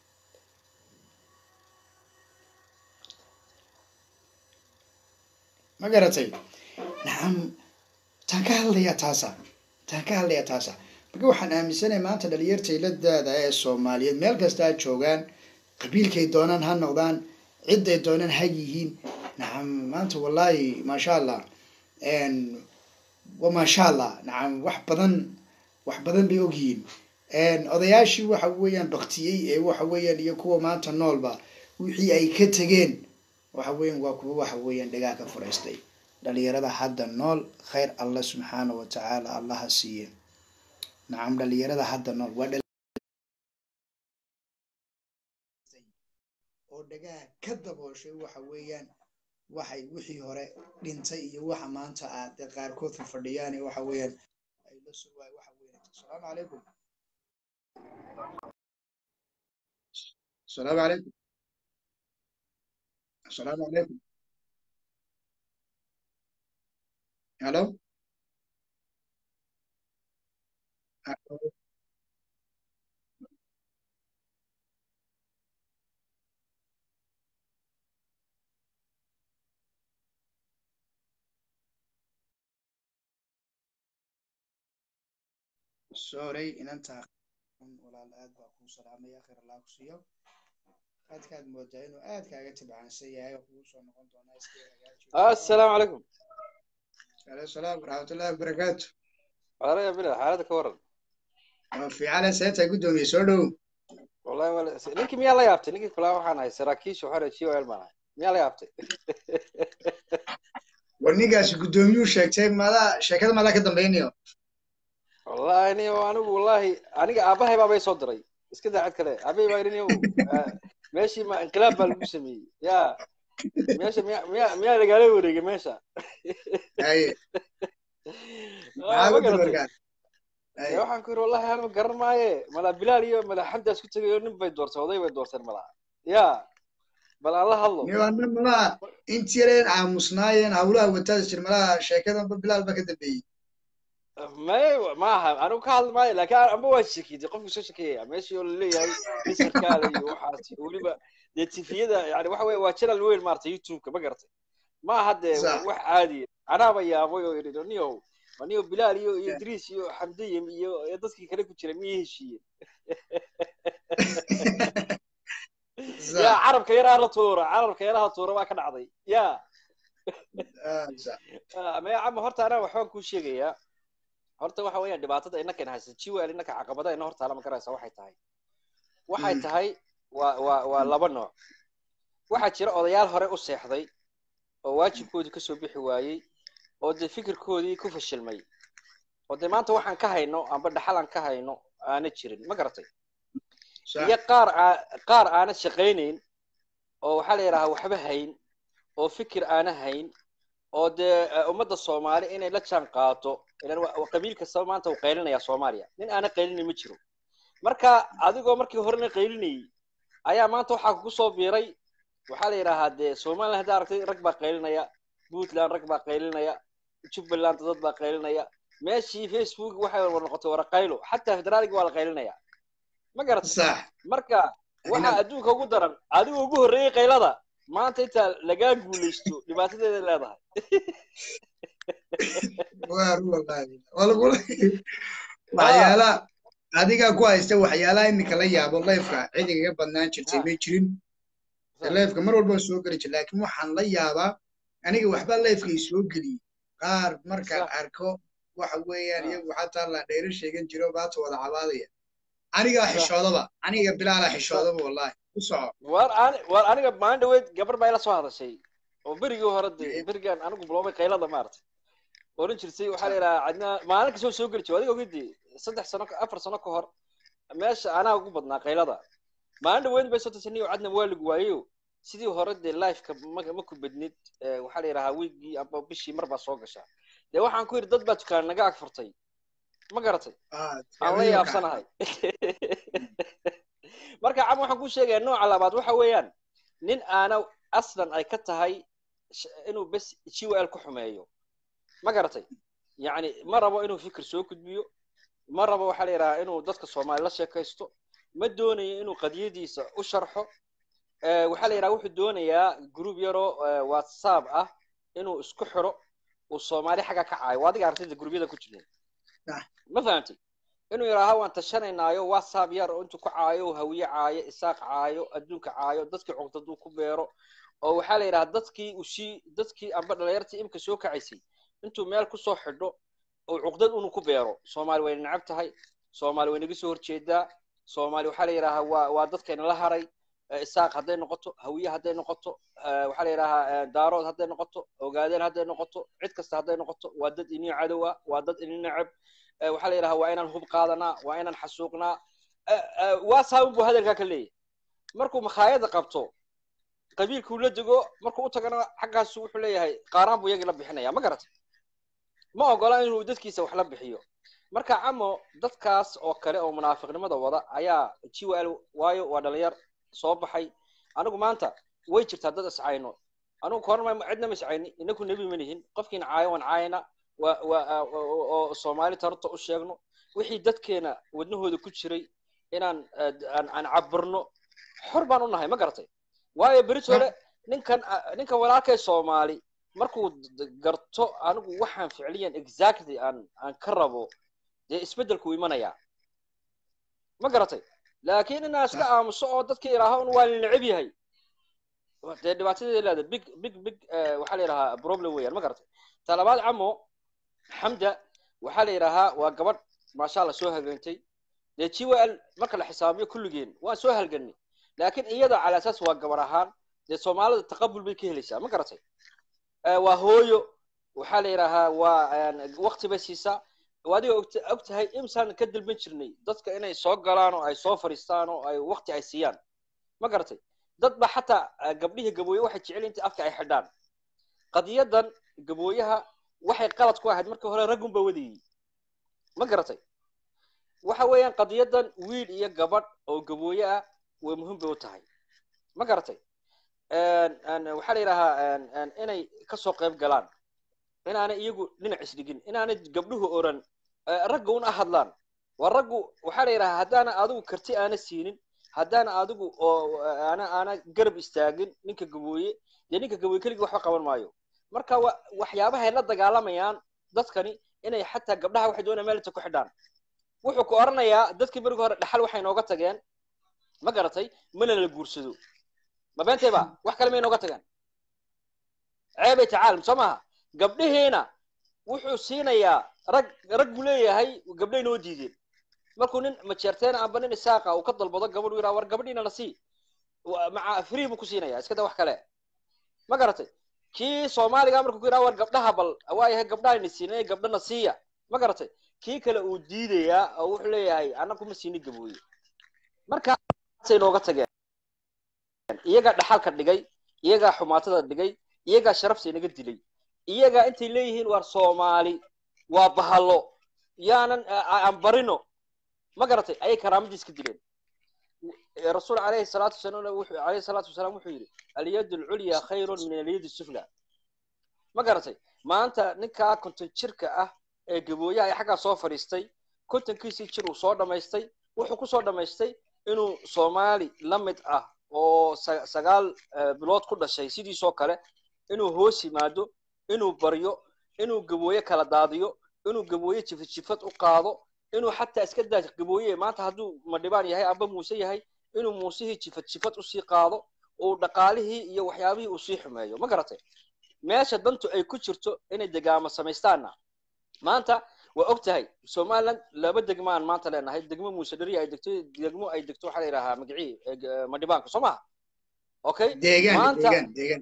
ma garatay nacam taan ka hadlayaa taasa taan ka hadlayaa taasa marka waxaan aaminsanay maanta dhalinyartay la daada ee soomaaliyeed meel kasta ha joogaan qabiilkay doonaan ha noqdaan ciday doonaan ha yihiin nacam maanta wallaahi maasha allah wa maasha allah nacam wax badan wax badan bay ogyihiin odayaashii waxa weeyaan baktiyey ee waxa weeyaan iyo kuwa maanta noolba wixii ay ka tegeen waxa weeyaan waa kuwa waxa weeyaan dhagaa ka furaystay dhalinyarada hadda nool khayr allah subxaana wa tacaala allaha siiye nacam dhalinyarada hadda nool waa dhal- oo dhagaha ka dabooshay waxa weeyaan waxay wixii hore dhintay iyo waxa maanta aad dee qaarkood fadhiyaan ee waxa weeyaan ay la sugaay waxa weeyaan asalaamu calaykum asalaamu calaykum asalaamu calaykum halo sorry inantaa walaal aad baa kuu salaamaya khayr allah ku siiyo aadkaad moodaa inuu aad kaaga tibcaansan yahay oo kugu soo noqon doonaa iska hagaajiyo
السلام عليكم
alayhi salaam waraxmatullahi wabarakaatu
والله يا بلا حالتك كورن
waa fiicane seetay guddoomiye soo dhow
والله ولا نينك ميا لا يابتي نينك كلا waxaan hay saraakiisha waxaan jiyo elmaan miya la yaabtay
war ninkaasi guddoomiyuu sheegtay madaa sheekada madaa ka dambaynayo
والله اني anigu wallahi aniga aabahay baa bay soo diray iska daacad kale aabay baa irin meeshii ma inqilaab baa lagu sameeyey ya meesha miya miya miya lagaala wareegay meesha
haye
Ah,
maxaa
ma
ku dir
garatay
markaas haye
Dee waxaan ku yiri wallahi aan garan maaye mala bilaal iyo mala xamdaas ku tagay oo nin bay doortay oday bay doorteen mala ya bal aan la hadlo
niyo anna malaha intii yareen aamusnaayeen hawlaha wataada jir malaha sheekadanba bilaal ba ka dambeeyey
may maaha anigu ka hadli maayo laakiin amba waa shakiyay qofku soo shakiyaya meeshii oo laleeyahay misarkaada iyo waxaas iyo weliba dee tifiyada yani waxa weye waa channel weyn maarata youtube-ka ma garatay ma aha dee
Sax.
wax caadiya anaaba yaabay oo yidhi niyow niyo bilaal iyo iyo idriis iyo xamdiye iyo iyo dadkii kale ku jira miyay heshiiyeen
Sax.
ya carabka yaraa la tuura carabka yaraha tuura baa ka dhacday ya
Ah, sax.
maya cama horta anaa waxbaan kuu sheegayaa horta waxa weeyaan dhibaatada innaka in haysa jiwal innaka caqabada ina hortaala ma garaysa waxay tahay waxay
Mm.
tahay waa waa waa laba nooc waxaa jira odayaal hore u seexday oo waajibkoodii kasoo bixi waayey oo dee fikirkoodii ku fashilmay oo dee maanta waxaan ka hayno amba dhaxal aan ka hayno aana jirin ma garatay
Sax.
iyo qaar aa- qaar aana shaqaynayn oo waxaa la yidhahaa waxba hayn oo fikir aana hayn oo dee eh, ummadda soomaali inay la jaan qaato ilan wa- wa- qabiil kastaba maanta uu qaylinaya soomaaliya nin aana qaylinin ma jiro marka adigoo markii horena qaylinayay ayaa maanta waxaa kugu soo biiray waxaa la yidhaahaa dee somaliland haddaa aragtay rag baa qaylinaya puntland rag baa qaylinaya jubbaland dad baa qaylinaya meeshii facebook waxay wada noqotay waraqaylo xataa federaaligi waa la qaylinaya ma garatay
sax
marka waxaa adduunka ugu daran adiga ugu horreeyey qaylada maanta intaa lagaa guulaysto dhibaatadeeda leedahay
waa run wallahi waa lagula waxyaalaha adigaa ku haysta waxyaalaha iminka la yaabo leefka cid igaga badnaan jirtay may jirin leefka mar walba soo geli jir laakiin waxaan la yaabaa aniga waxba leefka i soo geliyey qaar markaan
Sax.
arko waxa weeyaan
Ah.
iyagu xataa la dheero sheegan jiro baata wada cabaadaya anigaa
Sax.
xishoodaba aniga bilaala xishoodaba wallahi ku soco
war ani war aniga maalin dhaweyd gabar baa ila soo hadashay oo berigii hore de berigaan anigu biloobay qaylada maaragtay oran jirtay waxaa la yidhahaa cadnaa maalin kastoo soo geli jiray adiga ogidii saddex sano ka- afar sano ka hor meesha anaa ugu badnaa qaylada maalin dhaweyd bay soo tasaniyo cadna waa lagu waayo sidii hore dee lifeka ma ma ku badnid Eh, waxaa la yidhahaa wiigii amba bishii mar baa soo gashaa dee waxaan ku yidhi dad baa dukaan naga ag furtay ma garatay
Ah,
aan la yaabsanahay marka cam waxaan kuu sheegayaa nooca labaad waxa weeyaan nin aana aslan ay ka tahay sh- inuu bes gwl ku xumeeyo ma garatay yacni ma rabo inuu fikir soo gudbiyo ma rabo waxaa la yidhahaa inuu dadka soomaali la sheekaysto ma doonayo inuu qadiyadiisa u sharxo Eh, waxaa la yidhaha wuxuu doonayaa group yaroo eh, whatsapp ah inuu isku xiro uu soomaali xagga ka caayo waa adiga artayda gruubyada ku jireen
Sax.
ma fahamtay inuu yidhaaha waan tashanaynaayo whatsapp yar oo intuu ku caayo uu hawiye caayo isaaq caayo adduunka caayo dadkii cuqdaduu ku beero oo waxaa la yidhaha dadkii ushii dadkii amba dhalinyartii imika soo kacaysay intuu meel kusoo xidho oo cuqdad unu ku beero soomaali way necab tahay soomaali way naga soo horjeedaa soomaali waxaa la yidhahaa waa waa dadkayna la haray eh, isaaq hadday noqoto hawiye hadday noqoto eh, waxaa la yidhahaa eh, daarood hadday noqoto ogaadeen hadday noqoto cid kasta hadday noqoto waa dad inii cadow ah waa dad inii necab Eh, waxaa la yidhahaa waa inaan hub qaadanaa waa inaan xasuuqnaa Eh, eh, waa saabun buu hadalkaa ka leeyahay markuu makhaayada qabto qabiilkuu la dego markuu u tagana xaggaasu wuxuu leeyahay qaaraan buu iyagii la bixinaya ma garatay ma ogola inuu dadkiisa wax la bixiyo marka camo dadkaas oo kale oo munaafiqnimada wada ayaa jiwal waayo waa dhalinyar soo baxay anigu maanta way jirtaa dad iscayno anigu korma cidna ma iscayni inaku nebi ma nihin qofkiina caayo waan caayana waa waa oo soomaali tarta u sheegno wixii dadkeena wadnahooda ku jiray inaan eh, aan aan cabirno xor baan u nahay ma garatay waayo beritole ninkan ah, ninkan walaalkay soomaali markuu d- d- garto anigu waxaan ficliyan exactly aan aan ka rabo dee isbeddelku imanayaa ma garatay laakiin inaan iska aamuso oo dadka idhaaho un waa la neceb yahay dee dhibaatadeeda leeda big big big eh, waxaa la yidhahaa problem weeyaan ma garatay ta labaad camo xamda waxaa la yidhaahaa waa gabadh maasha allah soo hageentay dee jiwal marka la xisaabiyo kulligeen waan soo halganay laakiin iyada cala asaas waa gabar ahaan dee soomaalida taqabul bay ka helaysaa ma garatay Eh, waa hooyo waxaa la yidhaahaa waa wakti bay siisaa waa adiga ogta- og tahay imsaan ka dalban jirnay dadka inay soo galaan oo ay soo fadhiistaan oo ay wakti ay siiyaan ma garatay dad ba xataa eh, gabdhihii gabooye waxay jecel inta afka ay xidhaan qadiyadan gabooyaha waxay qalad ku ahayd markii hore raggun ba wadayey ma garatay waxa weeyaan qadiyadan wiil iyo gabadh oo gabooye ah way muhiim bay u tahay ma garatay een, een, waxaa la yidhahaa een, een, inay kasoo qayb galaan inaanay iyagu dhinac isdhigin inaanay gabdhuhu oran eh, ragga un ahadlaan waa raggu waxaa la yidhahaa haddaana adigu karti aana siinin haddaana adigu oo aana aana garab istaagin ninka gabooye dee ninka gabooye keligii waxba qaban maayo marka wa waxyaabahay la dagaalamayaan dadkani inay xataa gabdhaha waxay doonayaan meel inta ku xidhaan wuxuu ku oranayaa dadkii berigi hore dhaxal waxay nooga tageen ma garatay mana la guursado ma beentay ba wax kale may nooga tageen ceebay tacaalam soo maaha gabdhihiina wuxuu siinayaa rag rag buu leeyahay gabdhay noo diideen markuu nin majeerteena amba nin isaaqa uu ka dalbado gabadh uu yidhaha war gabadhiina la sii Wa- maca free buu ku siinaya iska da wax kale ma garatay kii soomaaliga markuu ku yidhaha war gabdhaha bal waayahay gabdhahayna siinay gabdhana siiya ma garatay kii kale uu diidayaa oo wuxuu leeyahay annagu ma siini gabooye markaasay nooga tageen iyagaa dhaxalka dhigay iyagaa xumaatada dhigay iyagaa sharafta inaga dilay iyagaa intay leeyihiin waar soomaali waa bahalo yaanan aan barino ma garatay ayay karaamadiis ka dileen rasuul calayhi salaatu wasalaam wuxuu calayhi salaatu wasalaam wuxuu yidhi alyadu alculya khayrun min alyadi sufla ma garatay maanta ninkaa konton jirka ah ee gabooyaha ee xaggaa soo fadhiistay kontonkiisii jir uu soo dhammaystay wuxuu kusoo dhammaystay inuu soomaali la mid ah oo sagaal bilood ku dhashay sidiisoo kale inuu hoos yimaado inuu baryo inuu gabooye kala daadiyo inuu gabooye jifad jifad u qaado inuu xataa iska daa gabooye maanta hadduu madhibaan yahay amba muuse yahay inuu muusihii jifad jifad usii qaado uu dhaqaalihii iyo waxyaabihii uu sii xumeeyo ma garatay meesha dantu ay ku jirto inay degaamo samaystaanna maanta waa og tahay somaliland laba degmaan maanta leenahay degmo muuse dheri ay degto degmo ay degto waxaa la yidhahaa magacii madhibaanka soo maha okay maanta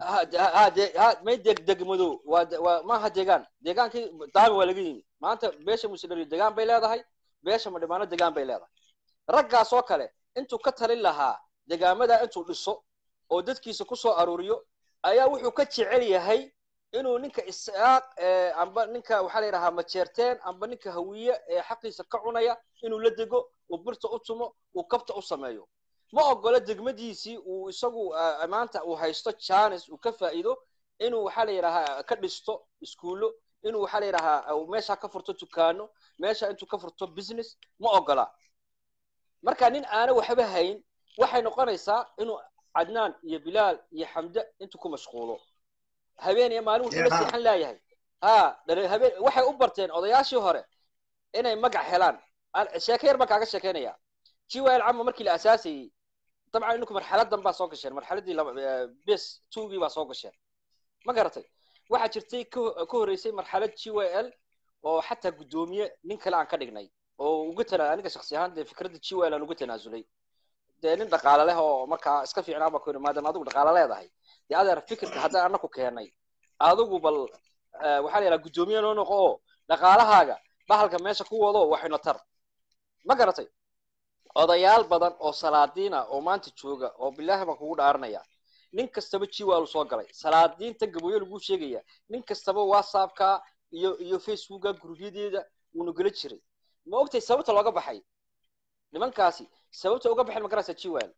may deg degmado waa waa maaha deegaan deegaankii daami waa laga yimi maanta beesha muuse dheri degaan bay leedahay beesha madhibaano degaan bay leedahay raggaas oo kale intuu ka talin lahaa degaamada intuu dhiso oo dadkiisa kusoo aruuriyo ayaa wuxuu ka jecel yahay inuu ninka isaaq amba ninka waxaa la yidhahaa majeerteen amba ninka hawiye ee xaqiisa ka cunaya inuu la dego uu birta u tumo uu kabta u sameeyo ma ogola degmadiisii uu isagu maanta uu haysto janis uu ka faa'iido inuu waxaa la yidhahaa ka dhisto iskuullo inuu waxaa la yidhahaa meesha ka furto dukaano meesha intuu ka furto business ma ogola marka nin aana waxba hayn waxay noqonaysaa inuu cadnaan iyo bilaal iyo xamde intuu ku mashquulo habeen iyo maalin wuxuu la seexan leeyahay ha habeen waxay u barteen odayaashii hore inay magac helaan sheeke yar baan kaaga sheekeynaya jiwal cama markii la asaasayey dabcan ininku marxaladan baa soo gasheen marxaladii bes tugii baa soo gasheen ma garatay waxaa jirtay ka horreysay marxalad g y l oo xataa guddoomiye nin kale aan ka dhignay oo uga tana aniga shaksi ahaan dee fikradda g y l aan uga tanaasulay dee nin dhaqaale leh oo markaa iska fiicnaa baa ku yidhi maadaama adigu dhaqaale leedahay dee adeer fikirka haddaan anaku keenay adigu bal waxaa la yidhaha guddoomiye noo noqo oo dhaqaalahaaga bahalka meesha ku wado waxayna tar ma garatay odayaal badan oo salaadiina oo maanta jooga oo bilaahi baan kugu dhaaranaya nin kastaba jiwaalu soo galay salaadiinta gabooyo lagu sheegaya nin kastaba whatsappka iyo iyo facebooka gurubyadeeda wuuna gela jiray ma ogtay sababta looga baxay nimankaasi sababta uga baxay ma garaysa jiwal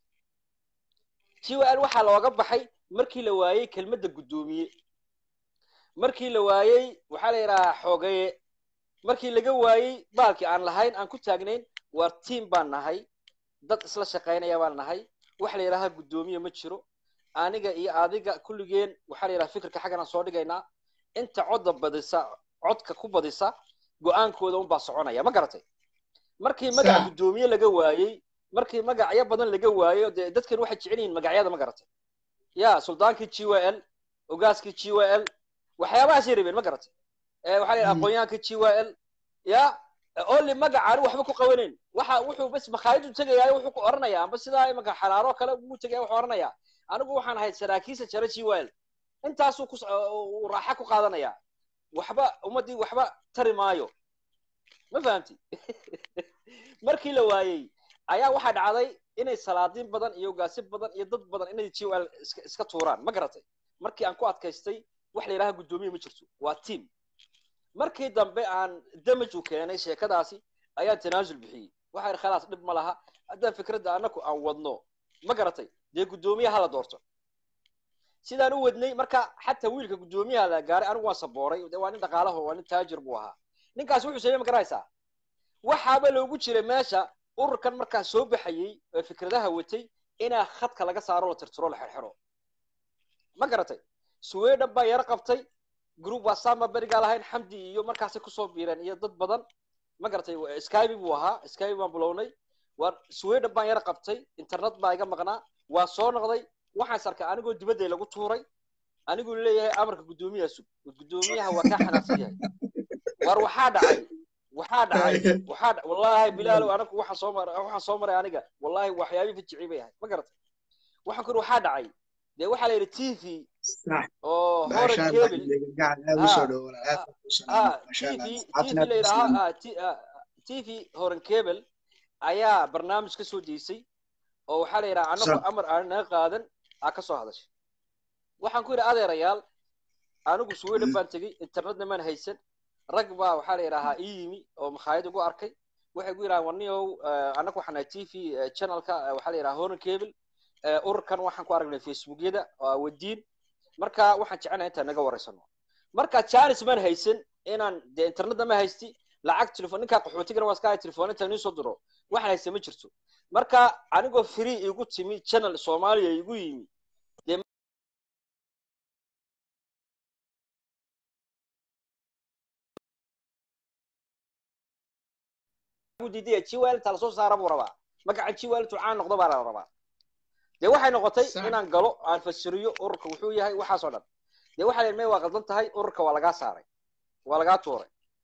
jiwal waxaa looga baxay markii la waayey kelmadda guddoomiye markii la waayey waxaa la yidhahaa xoogaye markii laga waayey baalkii aan lahayn aan ku taagnayn waar tiam baan nahay dad isla shaqaynaya baan nahay waxa la yidhahaa guddoomiye ma jiro aniga iyo adiga kulligeen waxaa la yidhaha fikirka xaggan aan soo dhigaynaa inta codda badisa codka ku badisa go-aankooda unbaa soconaya ma garatay markii magac guddoomiye laga waayey markii magacyo badan laga waayo dee dadkan waxay jecel yihiin magacyada ma garatay ya suldaankii g y l ogaaskii g y l waxyaabahaasay rabeen ma garatay waxaa la yidhaha aqoonyaankii g y l ya only magacaani waxba ku qabanayn waxa wuxuu bas makhaayadu tegaya wuxuu ku oranaya amba sidaa imanka xalaaro kale uu tegaya wuxuu oranaya anigu waxaan ahayd saraakiisa jara g y l intaasuu ku raaxa ku qaadanaya waxba ummaddii waxba tari maayo ma fahamti markii la waayey ayaa waxaa dhacday inay salaadiin badan iyo gaasi badan iyo dad badan inay g l iska tuuraan ma garatay markii aan ku adkaystay wax la yidhaha guddoomiye ma jirto waa team markii dambe aan damaj u keenay sheekadaasi ayaan tanaasul bixiyey waxa yidhi khalaas dhib ma laha haddaan fikradda annaku aan wadno ma garatay dee guddoomiyaha la doorto sidaan u wadnay marka xataa wiilka guddoomiyaha la gaaray anigu waan sabooray de waa nin dhaqaalaho waa nin taajir buu ahaa ninkaas wuxuu sameey ma garaysaa waxaaba loogu jiray meesha ururkan markaa soo baxayey ee fikradaha watay inaa khadka laga saaro la tirtiro la xirxiro ma garatay sweden baa yaro qabtay group whatsapp ma berigaa lahayn xamdi iyo markaasay kusoo biireen iyo dad badan ma garatay skype buu ahaa skype baan bilownay waa sweden baan yaro qabtay internet baa iga maqnaa waa soo noqday waxaan is arkay anigoo dibadday lagu tuuray aniguu leeyahay amarka guddoomiyaha sug guddoomiyaha waa kaa xanaaqsan yahay war waxaa dhacay waxaa dhacay waxaa wallahi bilaalow anagu waxaan soo maray waxaan soo maray aniga wallahi waxyaabii fajicii bay ahayd ma garatay waxaan ku waxaa dhacay dee waxaa la yidhi t v oo hore kebil t v la yidhaha t v horan kebel ayaa barnaamij ka soo deysay oo waxaa la yidhaha anagoo amar aan naga qaadan aa ka soo hadashay waxaan ku yidhi adeerayaal anigu sweden baan tegey internetna maan haysan rag baa waxaa la yidhaahaa ii yimi oo makhaayad igu arkay waxay ku yidhahaan warniyow annagu waxaan nahay t v channelka waxaa la yidhaha horan cable ururkan waxaan ku aragnay facebookyada wadiin marka waxaan jecelnahay intaan naga wareysano marka janis maan haysan inaan dee internetna ma haysti lacag telefon ninkaa qaxootigana waa iska telefon inta nii soo diro waxaan haysta ma jirto marka anigoo free igu timi channel soomaaliya igu yimi diidaya jiwel inta lasoo saara buu rabaa magaca jiwel intuu caan noqdo baa la rabaa dee waxay noqotay inaan galo aan fasiriyo ururka wuxuu yahay waxaasoo dhan dee waxaa la may waa qaldan tahay ururka waa lagaa saaray waa lagaa tuuray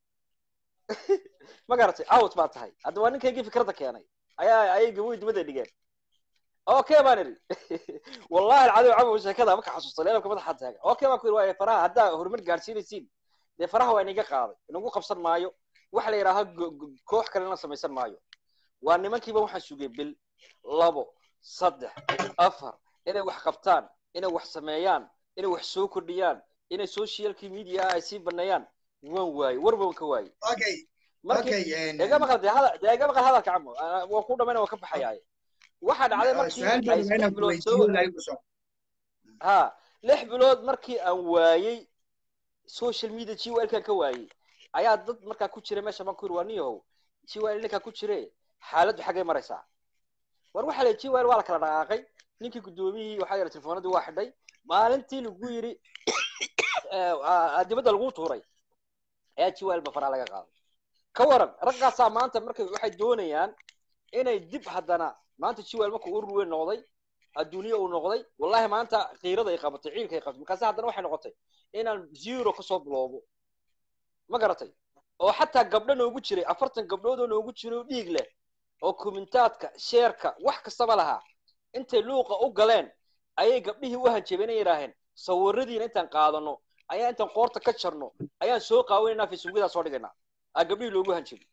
ma garatay out baa tahay hadda waa ninkaygii fikradda keenay ayaa ayay gaboy dibadda dhigeen okay baan idhi wallahi alcadim cabo sheekada marka xasuusta leelabka madaxa taaga okay baan ku yidhi waa faraha haddaa horumar gaarsiinaysiin dee faraha waa inaga qaaday inagu qabsan maayo waxa la yidhaaha koox kalena samaysan maayo waa nimankiiba waxaan sugay bil labo saddex afar inay wax qabtaan inay wax sameeyaan inay wax soo kordhiyaan inay socialki media ay sii baneeyaan waan waaye war baan ka waaye deega maqal deega maqal hadalka camo waan ku dhamayna waan ka baxayaaye waxaa dhacday markii ha lix bilood markii aan waayey social media gwlkan ka waayey ayaa dad markaa ku jira meesha baan ku yiri waa niyahow gwil ninkaa ku jire xaaladdu xaggay maraysaa war waxaa la gwil waa la kala dhaqaaqay ninkii guddoomiyihii waxaa yidhi telefoonadii waa xidhay maalintii lagu yidhi dibadda lagu tuuray ayaa gwil ba faraa laga qaaday ka waran raggaasaa maanta markay waxay doonayaan inay dib haddana maanta gwil markuu urur weyn noqday adduuniya uu noqday wallahi maanta qiirada ay qabatay ciilka ay qabatay markaase haddana waxay noqotay inaan zero kasoo bilowbo ma garatay oo xataa gabdho noogu jiray afartan gabdhood oo noogu jiray oo dhiig leh oo kumentaadka sheerka wax kastaba lahaa intay luuqa u galeen ayay gabdhihii u hanjabeen ay yidhaaheen sawiradiina intaan qaadano ayaa intaan qoorta ka jarno ayaan soo qaawinaynaa facebookyada soo dhigaynaa aa gabdhihii loogu hanjabay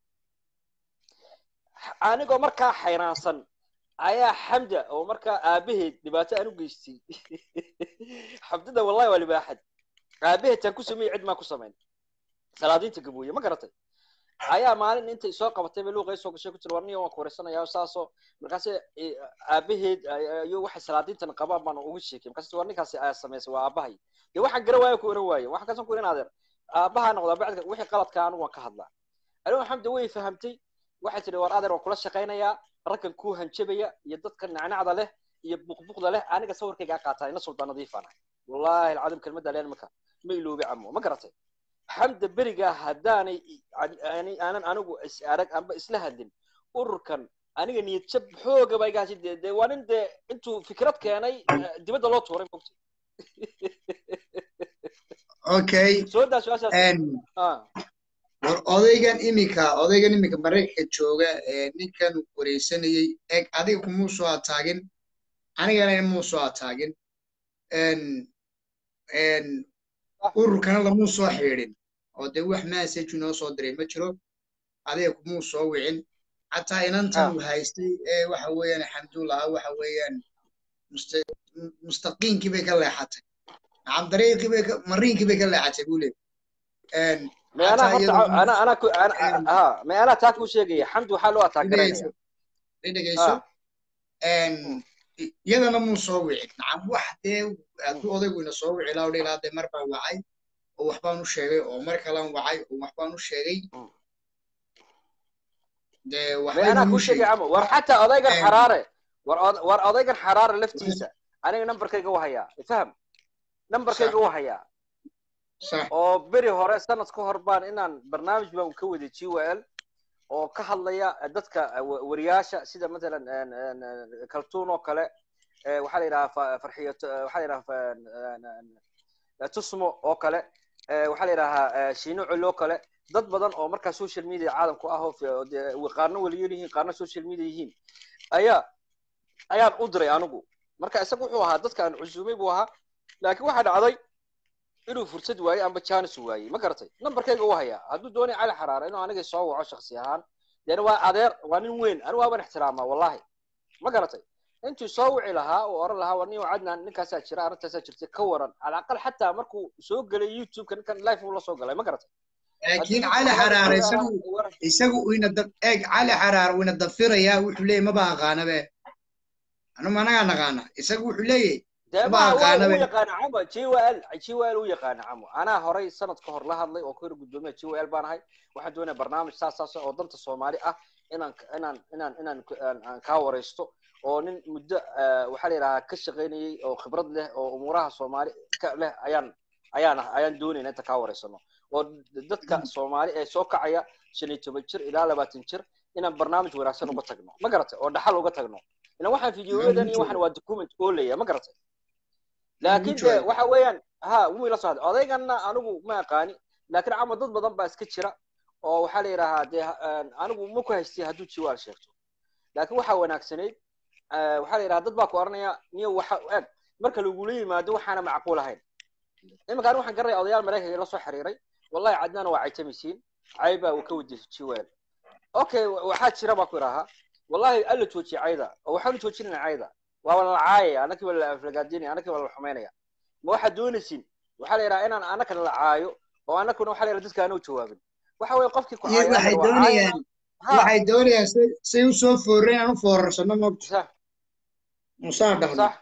anigoo markaa xayraansan ayaa xamda oo markaa aabaheed dhibaato aan u geystay xamdada wallahi waa libaaxad aabaheedtaan ku sameeyey cid maan ku samayn salaadiinta gabooye ma garatay ayaa maalin intay soo qabatay bay luuqa soo gashay ku tiri warniyo waan ku wareysanayaa saasoo markaase aabaheed iyo waxay salaadiintan qabaan baan ugu sheekay markaase war ninkaasi ayaa samaysay waa aabahay dee waxaan gara waayo ku oran waaye waxaan kasan ku irin adeer aabaha noqdaa bacdka wixii qaladka anigu waan ka hadlaa anigu xamda way fahamtay waxay tidhi war adeer waan kula shaqaynayaa raggan kuu hanjabaya iyo dadka nacnacda leh iyo buqbuqda leh aniga sawirkaygaa qaataa ina suldaan nadiifaan ahay wallahi alcadim kelmadda leen marka ma iloobi camo ma garatay xamda berigaa haddaanay aanan anigu is arag amba isla hadlin ururkan aniga niyad jab xooga ba igaasi de de waa nin dee intuu fikrad keenay dibadda loo tuuray mogta
okay
soo daa su-aashaas
war odaygan iminka odaygan iminka maraykanka jooga ninkan wareysanayey eg adiga kumuu soo ataagin anigana muu soo ataagin ururkana lamuu soo xiidhin oo dee wax message inoo soo diray ma jiro adiga kumuu soo wicin xataa inantan uu haystay ee waxa weeyaan alxamdulillah waxa weeyaan mustaqiinkii bay ka leexatay nacam dariiqii bay mariinkii bay ka leexatay buu leeyahy
ma anaa taa kuu sheegaya xamdi waxaa loo ataagaraya
dhegeyso iyadana muu soo wicin nacam wax dee hadduu odaygu ina soo wici laa dhilaa dee mar baan wacay oo waxbaan u sheegay oo mar kalaan wacay oo waxbaan u sheegay dee
anaa kuu sheegay camo war xataa odaygan xaraare war odaygan xaraare laftiisa aniga numberkayga u hayaa faham numberkayga u hayaa oo beri hore sanad ka hor baan inaan barnaamij baan ka waday g w l oo ka hadlaya dadka wariyaasha sida matalan kaltuun oo kale waxaa la yidhaha farxiyo waxaa la yidhaha tusmo oo kale waxaa la yidhahaa shiino col oo kale dad badan oo markaa social media caalamku ah oo qaarna weliyan yihiin qaarna social media yihiin ayaa ayaan u diray anigu marka isaga wuxuu ahaa dadka aan cusumay buu ahaa laakiin waxaa dhacday inuu fursad waayey amba janis waayey ma garatay numberkayga u hayaa hadduu doonay cali xaraare inuu aniga soo waco shaksi ahaan deena waa adeer waa nin weyn anigu waaban ixtiraamaa wallahi ma garatay intuu soo wici lahaa uu oran lahaa war nin cadnaan ninkaasaa jira arrintaasaa jirta ka waran cala aqal xataa markuu soo gelay youtube-ka ninkan live uu la soo galay ma garatay
laakiin cali xaraare isagu isagu ina dab eeg cali xaraare wina dafirayaa wuxuu leeyahy maba aqaanabe anuma anagaa naqaana isagu wuxuu leeyahy
dee
maba
ma waa
aqaanabe
u yaqaana camo jwl jwl u yaqaana camo anaa horay sanad ka hor la hadlay oo ku yiri gudoomiya jwl baan ahay waxaan doonaya barnaamij saas saas oo danta soomaali ah inaan inaan inaan inaan aan- aan kaa waraysto oo nin muddo eh, waxaa la yidhahaa ka shaqaynayay oo khibrad leh oo umuuraha soomaali ka leh ayaan ayaan ayaan doonayna inta kaa waraysano oo dadka soomaali ee soo kacaya shan iyo toban jir ilaa labaatan jir inaan barnaamij wanaagsan uga tagno ma garatay oo dhaxal uga tagno ilan waxaan fideoyadan iyo waxaan waa document oo leeya ma garatay laakiin de
jooga.
waxa weeyaan ha wuu ila socday odayganna anigu ma aqaani laakiin cama dad badan baa iska jira oo waxaa la yidhaahaa dee ha- anigu ma ku haystay hadduu jiwaal sheegto laakiin waxaa wanaagsanayd eh, waxaa la yidhaha dad baa ku oranaya niyo waxa eg marka lagula yimaado waxaana macquul ahayn iminka anigu waxaan garanaya odayaal maraykanka la soo xiriiray wallahi cadnaan waa caytamisiin caybaa uu ka wadi jiwaal okay wa- waxaa jira baa ku idhahaa wallahi alla joojiye cayda oo waxaanu joojinayna cayda waa la caayaya anakii waa la aflagaadinaya anakii waa la xumaynaya ma waxaad doonaysin waxaa la yidhaha inaan anakana la caayo oo anakuna waxaa la yidhaha dadka aanu jawaabin waxa weeye qofkii ku
iyo
caaya
waxay
waa caayana.
doonayaan
Ha,
waxay doonayaan say say u soo fooreen aan u foorarsano moogta
sax
musaa dhahno
sax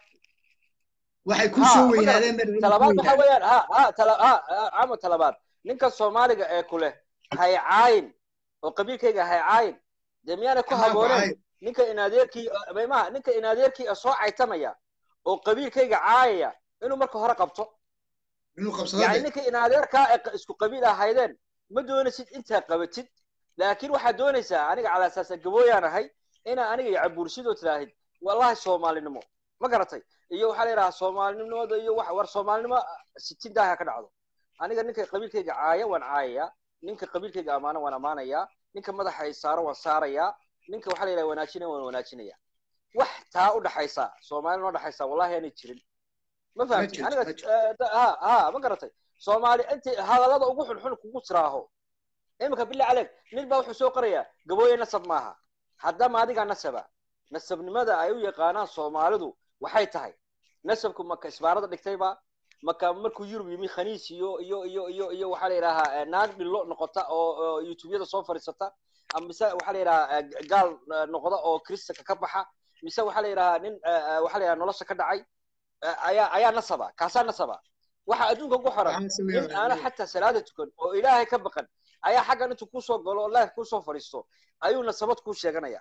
waxay ku
Ha,
soo
ma
weynaadeen
garatay.
baa
talabaad waxa weeyaan ha ha tala ha ha, camo talabaad ninka soomaaliga ee ku leh hay caayin oo qabiilkayga hay caayin dee miyaanay ku habooneen ninka inadeerkii maymaha ninka inadeerkii ee soo caytamaya oo qabiilkayga caayaya inuu marka hore qabto
inuu qabsado
yani
de
ninka inadeerkaa ee qa- isku qabiil ahaydeen ma doonaysid intaa qabatid laakiin waxaad doonaysaa aniga cala asaasa gabooyaan ahay inaa aniga iyo cabuursidoo tidaahid wallahi soomaalinimo ma garatay iyo waxaa la yidhahaa soomaalinimada iyo wax war soomaalinimo sitin daaha ka dhacdo aniga ninka qabiilkayga caaya waan caayayaa ninka qabiilkayga amaano waan amaanayaa ninka madaxa ay saaro waan saarayaa ninka waxaa la yidhaha wanaajinaya waan wanaajinaya wax taa u dhaxaysa soomaali noo dhaxaysa wallahi aanay jirin ma fahamtid
jirto,
aniga
ma jirto.
eh, da- ha ha ma garatay soomaali intii hadallada ugu xunxun kugu tiraaho iminka billah caleyk nin baa wuxuu soo qorayaa gabooye nasab maaha haddama adigaa nasaba nasabnimada ay u yaqaanaan soomaalidu waxay tahay nasabku maka isbaarada dhigtayba maka markuu yurub yimi khaniis iyo iyo iyo iyo iyo waxaa la yidhahaa eh, naag dhillo noqota oo oo youtubeyada soo fadhiisata ama mise waxaa la yidhahaa eh, gaal eh, noqda oo kristanka ka baxa mise waxaa la yidhahaa nin eh, eh, waxaa la yidhaha nolosha ka dhacay eh, ayaa ayaa nasaba kaasaa nasaba waxa adduunka ku xiran nin aana xataa salaada tukan oo ilaahay ka baqan ayaa xaggan intuu kusoo galo oo life kusoo fadhiisto ayuu nasabad kuu sheeganaya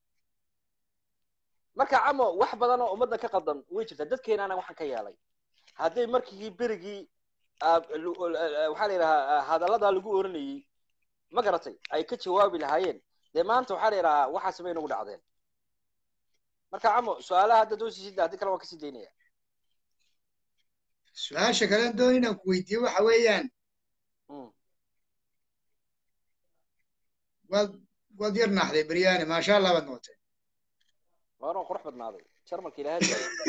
marka camo wax badan oo ummadda ka qaldan way jirtaa dadkeenaana waxaan ka yeelay hadday markii berigii ah, lu- ah, waxaa la yidhahaa hadalladaa lagu oranayey ma garatay ay ka jawaabi lahaayeen dee maanta waxaa la yidhahaa waxaas bay nagu dhacdeen marka camo su-aalaha hadda doosisid haddii kale waan kasii daynaya
su-aasha kale doon inaan ku weydiiyo waxa weeyaan
Mm.
waad waad yar naaxday beryaane maasha allah baad noqotay
waaran qurux badnaaday jarmalka ilaahay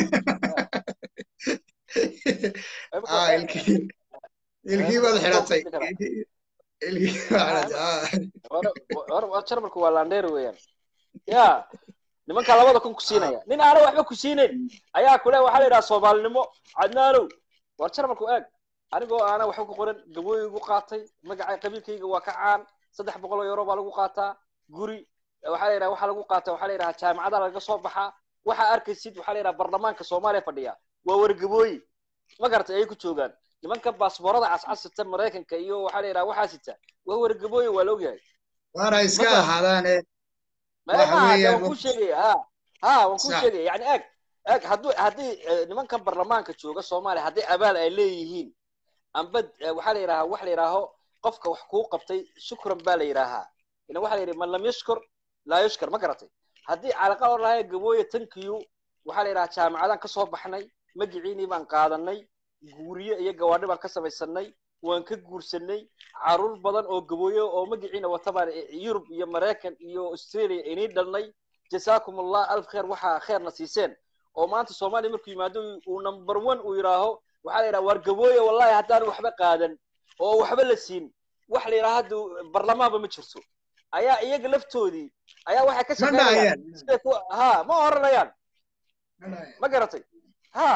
ah ilkii ilkii baad xidhatay Ilkii- ilkii baad xidhatay ah
jarmalku waa landheer weeyaan ya nimanka labada kun ku siinaya nin aana waxba ku siinayn ayaa kule waxaa la yidhaha soomaalinimo cadnaanow war jarmalku eeg anigoo aana waxba ku qoran gabooyigu qaatay magacay qabiilkayga waa ka caan saddex boqol oo euro baa lagu qaataa guri waxaa la yidhaha waxaa lagu qaata waxaa la yidhaha jaamacada laga soo baxaa waxaa arkaysid waxaa la yidhaha barlamaanka soomaaliya fadhiya waa wargabooyi ma garatay ay ku joogaan nimanka baasboorada cascas sita maraykanka iyo waxaa la yidhaha waxaa sita waa wargabooyi waa la ogyahay
waana iska
Marka-
ahaadaane
ما
waxa
ما
weeyaan
waan ku
qof-
sheegay ha ha waan ku
Sax.
sheegay yani eeg eeg hadduu haddii eh, nimankan barlamaanka jooga soomaaliya haddii abaal ay leeyihiin amba eh, waxaa la yidhaha wax la yidhaaho qofka wax kuu qabtay shukran baa la yidhaahaa ina waxaa la yidhi man lam yashkur laa yushkar ma garatay haddii calaqa oo lahay gabooye tankiyu waxaa la yidhaha jaamacadaan ka soo baxnay magiciinii baan qaadanay guuriye iyo gawaadhi baan ka samaysanay waan ka guursanay caruur badan oo gabooye oo magiciina wata baan eh, yurub iyo maraykan iyo australia inii dhalnay jasaakum allah alf kheer waxaa kheerna siiseen oo maanta soomaaliya markuu yimaado uu number one uu yidhaaho waxaa la yidhaha waar gabooye wallahi haddaan waxba qaadan oo waxba la siin wax la yidhaha hadda barlamaanba ma jirto ayaa iyaga laftoodii ayaa waxay ka
Ma dhahayaan.
shaqeynayaan siday ku ha ma oranayaan ma garatay ha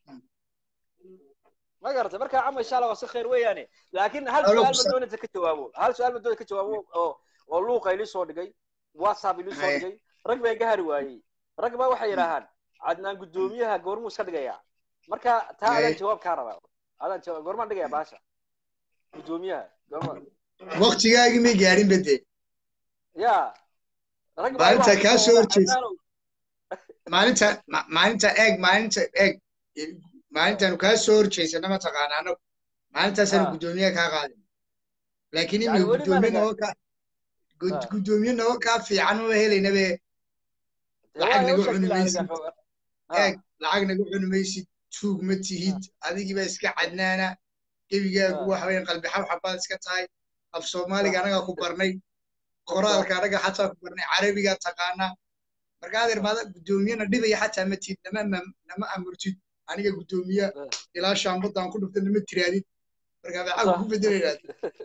ma garatay marka cama insha allah waa si khayr weeyaane laakiin hal
Alo,
su-aal ma
kusa-
doonaysa ka jawaabo hal su-aal ma doonaysa ka jawaabo oo oo luuqa ili soo dhigay whatsapp ili soo
Haye.
dhigay rag baa iga hari waayey rag baa waxay yidhaahaan cadnaan guddoomiyaha goormuu iska dhigaya marka taa
Haye.
adaan jawaab kaa rabaa adaan jawaab goormaan dhigaya baasha guddoomiyaha goorma
waqtigaagii may gaadhin bade
ya rag baa
Maalinta
waxay
kaa soo
yidhaahaan,
horjeesa.
Cadnaanow,
maalinta ma- maalinta eeg maalinta eeg maalintaanu kaa soo horjeysana mataqaana anagu maalintaasaan
Ah.
guddoomiye kaa qaadin laakiin
Yani
imika
weli
guddoomiye
maana
noo ka gud-
Ah.
guddoomiye noo kaa fiican ma helaynabe
dee
lacag
waa
nagu
u sheegtay
cuni
aniga,
maysid.
ha.
eeg lacag nagu cuni maysid tuug ma tihid adigiiba iska cadnaana gebigaagu
Ah.
waxa weyan qalbi xabxabaad iska tahay af soomaaliga anagaa ku barnay qoraalka anaga xataa ku barnay carabigaa taqaanaa marka adeer maada guddoomiyena dhibaya xataa ma tihid nama ma- nama amurtid aniga guddoomiye
Ah.
ilaa shaambadaan ku dhufta nama tiraadid marka maxaa
Sax.
ku bedelaynaad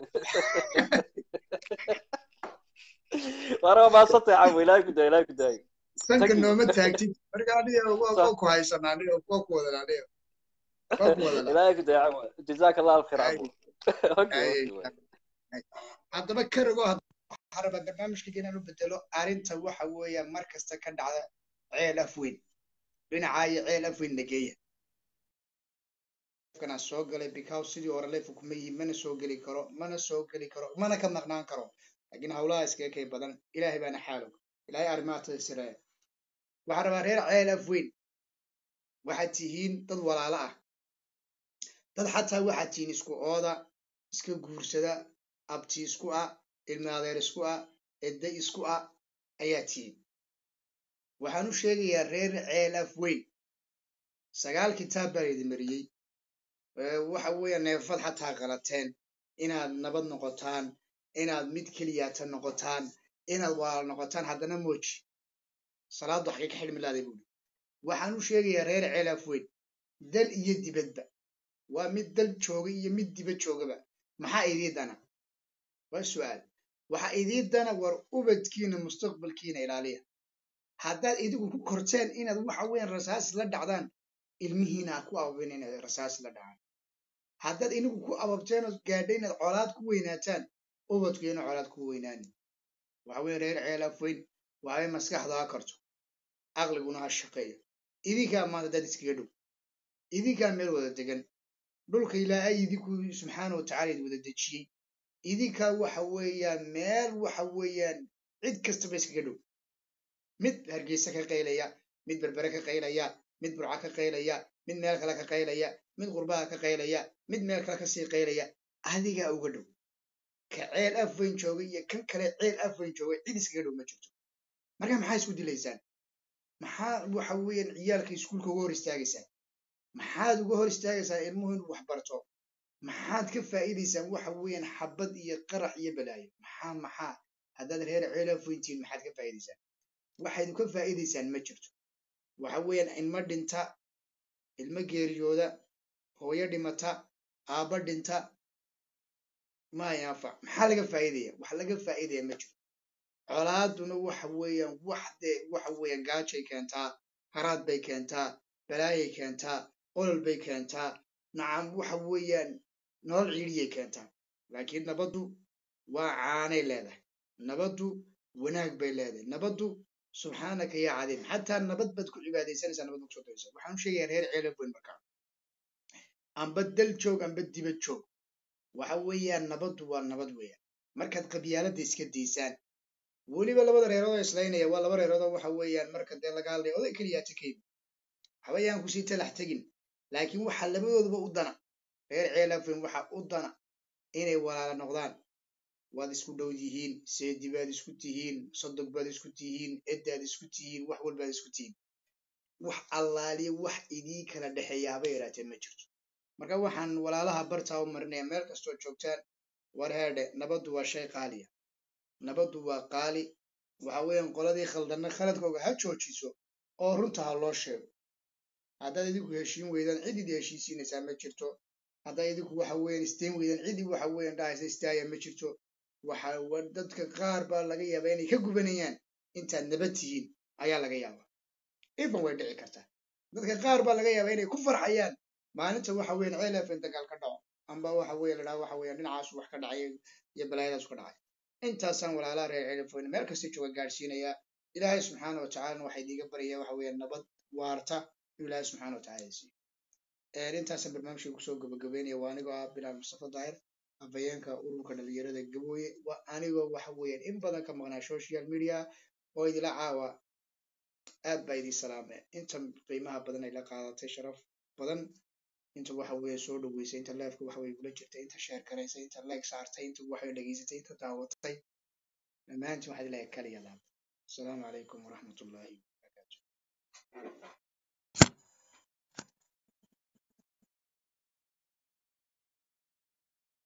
waana waa mahadsantay camo ilaahay ku daaya ilaahay ku daaya
sanka
Thank you.
nooma taagtid marka aniga waa
Sax.
waa ku haysanaa aniga waa ku wadanaa aniga waa ku wadanaa
ilaahay ku daaya camo jazaaka allah alkhayr
Ay.
camo Okay,
Ay,
okay, waay.
haddaba karago waxaa rabaa barnaamijka inaan u bedelo arrinta waxa weeya mar kasta ka dhacda ceel afweyn dhinacaa iyo ceel afweyn nageeya kana soo galay because sidii hore leefu kuma yihin mana soo geli karo mana soo geli karo mana ka maqnaan karo laakiin hawlaha iskaga kay badan ilaahay baana xaalog ilaahay arrimaha tasireeya waxaa rabaa reer ceel afweyn waxaad tihiin dad walaalo ah dad xataa waxaad tihiin isku ooda iska guursada abti isku ah ilmi adeer isku ah edda isku ah ayaa tihiin waxaan u sheegayaa reer ceel af weyn sagaal kitaab baa laydin mariyey Ee, waxa weeya neefad xataa qalateen inaad nabad noqotaan inaad mid keliyaata noqotaan inaad walaal noqotaan haddana mooji salaaddu xagee ka xidhmi laaday buuri waxaan u sheegayaa reer ceel af weyn dal iyo dibadba waa mid dal jooga iyo mid dibad joogaba maxaa idii dana waa su'aal waxaa idii dana war ubadkiina mustaqbalkiina ilaaliya haddaad idigu ku korteen inaad waxa weeyaan rasaas la dhacdaan ilmihiina ha ku ababin inaad rasaas la dhacaan haddaad inigu ku ababteen oo gaadha inaad colaad ku weynaataan ubadkiina colaad ku weynaanin waxa weeye reer ceelaaf weyn waa in maskaxda ha karto aqliguna ha shaqeeyo idinkaa maanta dad iskaga dhow idinkaa meel wada degan dhulka ilaahay idinku subxaana wa tacaala idi wada dejiyey idinkaa waxa weeyaan meel waxa weeyaan cid kastaba iskaga dhow mid hargeysa ka qaylaya mid berbere ka qaylaya mid burca ka qaylaya mid meel kale ka qaylaya mid qurbaha ka qaylaya mid meel kale kasii qaylaya adigaa uga dhow ka ceel afweyn jooga iyo kan kale ceel afweyn jooga cid iskaga dhow ma jirto marka maxaa isku dilaysaan maxaa waxa weeyaan ciyaalka iskuulka uga hor istaagaysaan maxaad uga hor istaagaysaan ilmuhu inuu wax barto maxaad ka faa'iidaysaan waxa weeyaan xabad iyo qarax iyo balaayo maxaa maxaa haddaad reer ceel afweyn tihiin maxaad ka faa'iidaysaan waxaydu ka faa'iidaysaan ma jirto waxa weeyaan ilmo dhinta ilmo geeriyooda hooyo dhimata aabba dhinta ma yanfac maxaa laga faa'iidaya wax laga faa'iidaya ma jiro colaaduna waxa weeyaan wax dee waxa weeyaan gaajay keentaa haraad bay keentaa balaayay keentaa olol bay keentaa nacam waxa weeyaan nolol ciidiyay keentaa laakiin nabaddu waa caanay leedahay nabaddu wanaag bay leedahay nabaddu subxaanaka yaa cadiim xataa nabad baad ku cibaadaysanaysaa nabad kusoo daysa waxaan u sheegayaa reer ceelaf weyn markaa amba dal joog amba dibad joog waxa weeyaan nabaddu waa nabad weeyaan markaad qabyaaladda iska daysaan weliba labada reerood oo islaynaya waa laba reerood oo waxa weeyaan marka dee laga hadlaya oday keliyaa takayba habayaan kusii talax tegin laakiin waxaa labadooduba u dana reer ceelaf weyn waxaa u dana inay walaala noqdaan waad isku dhow yihiin seedi baad isku tihiin sodog baad isku tihiin eddaad isku tihiin wax walbaad isku tihiin wax allaaliya wax idii kala dhexeeya haba yaraatee ma jirto marka waxaan walaalaha bartaa u marinaya meel kastoo joogtaan war heedhe nabaddu waa shay qaaliya nabaddu waa qaali waxa weeyaan qoladii khaldanna khaladkooga ha joojiso oo runta ha loo sheego haddaad idinku heshiin weydaan cid idi heshiisiinaysaa ma jirto haddaad idinku waxa weeyaan isteen weydaan cidi waxa weeyaan dhahaysa istaaya ma jirto waxa dadka qaar baa laga yaabaa inay ka gubanayaan intaad nabad tihiin ayaa laga yaabaa ifan way dhici kartaa dadka qaar baa laga yaabaa inay ku farxayaan maalinta waxa weeyaan ceel efen dagaal ka dhaco amba waxa weeye la dhaha waxa weeyaan dhinacaas wax ka dhacay iyo balaayadaas ka dhacay intaasaan walaalaha reer ceelefooyn meel kasta jooga gaadhsiinaya ilaahay subxaana wa tacaalana waxaa idiiga baraya waxa weeyaan nabad waarta inuu ilaahay subxaana wa tacaala siiyo intaasaan barnaamijka kusoo gabagabeynaya waa anigoo ah bilaal mustafa daahir afhayeenka ururka dhalinyarada gabooye waa anigoo waxa weeyaan in badan ka maqnaa social media oo idila caawa aad baa idin salaame inta qiimaha badan ay la qaadatay sharaf badan inta waxa weeye soo dhaweysay inta leefka waxa weye kula jirtay inta sheer garaysay inta leeg saartay inta waxay dhegeysatay inta daawatay dhammaantiin waxaad ilahay kaliya laab asalaamu calaykum waraxmat ullaahi wabarakaatu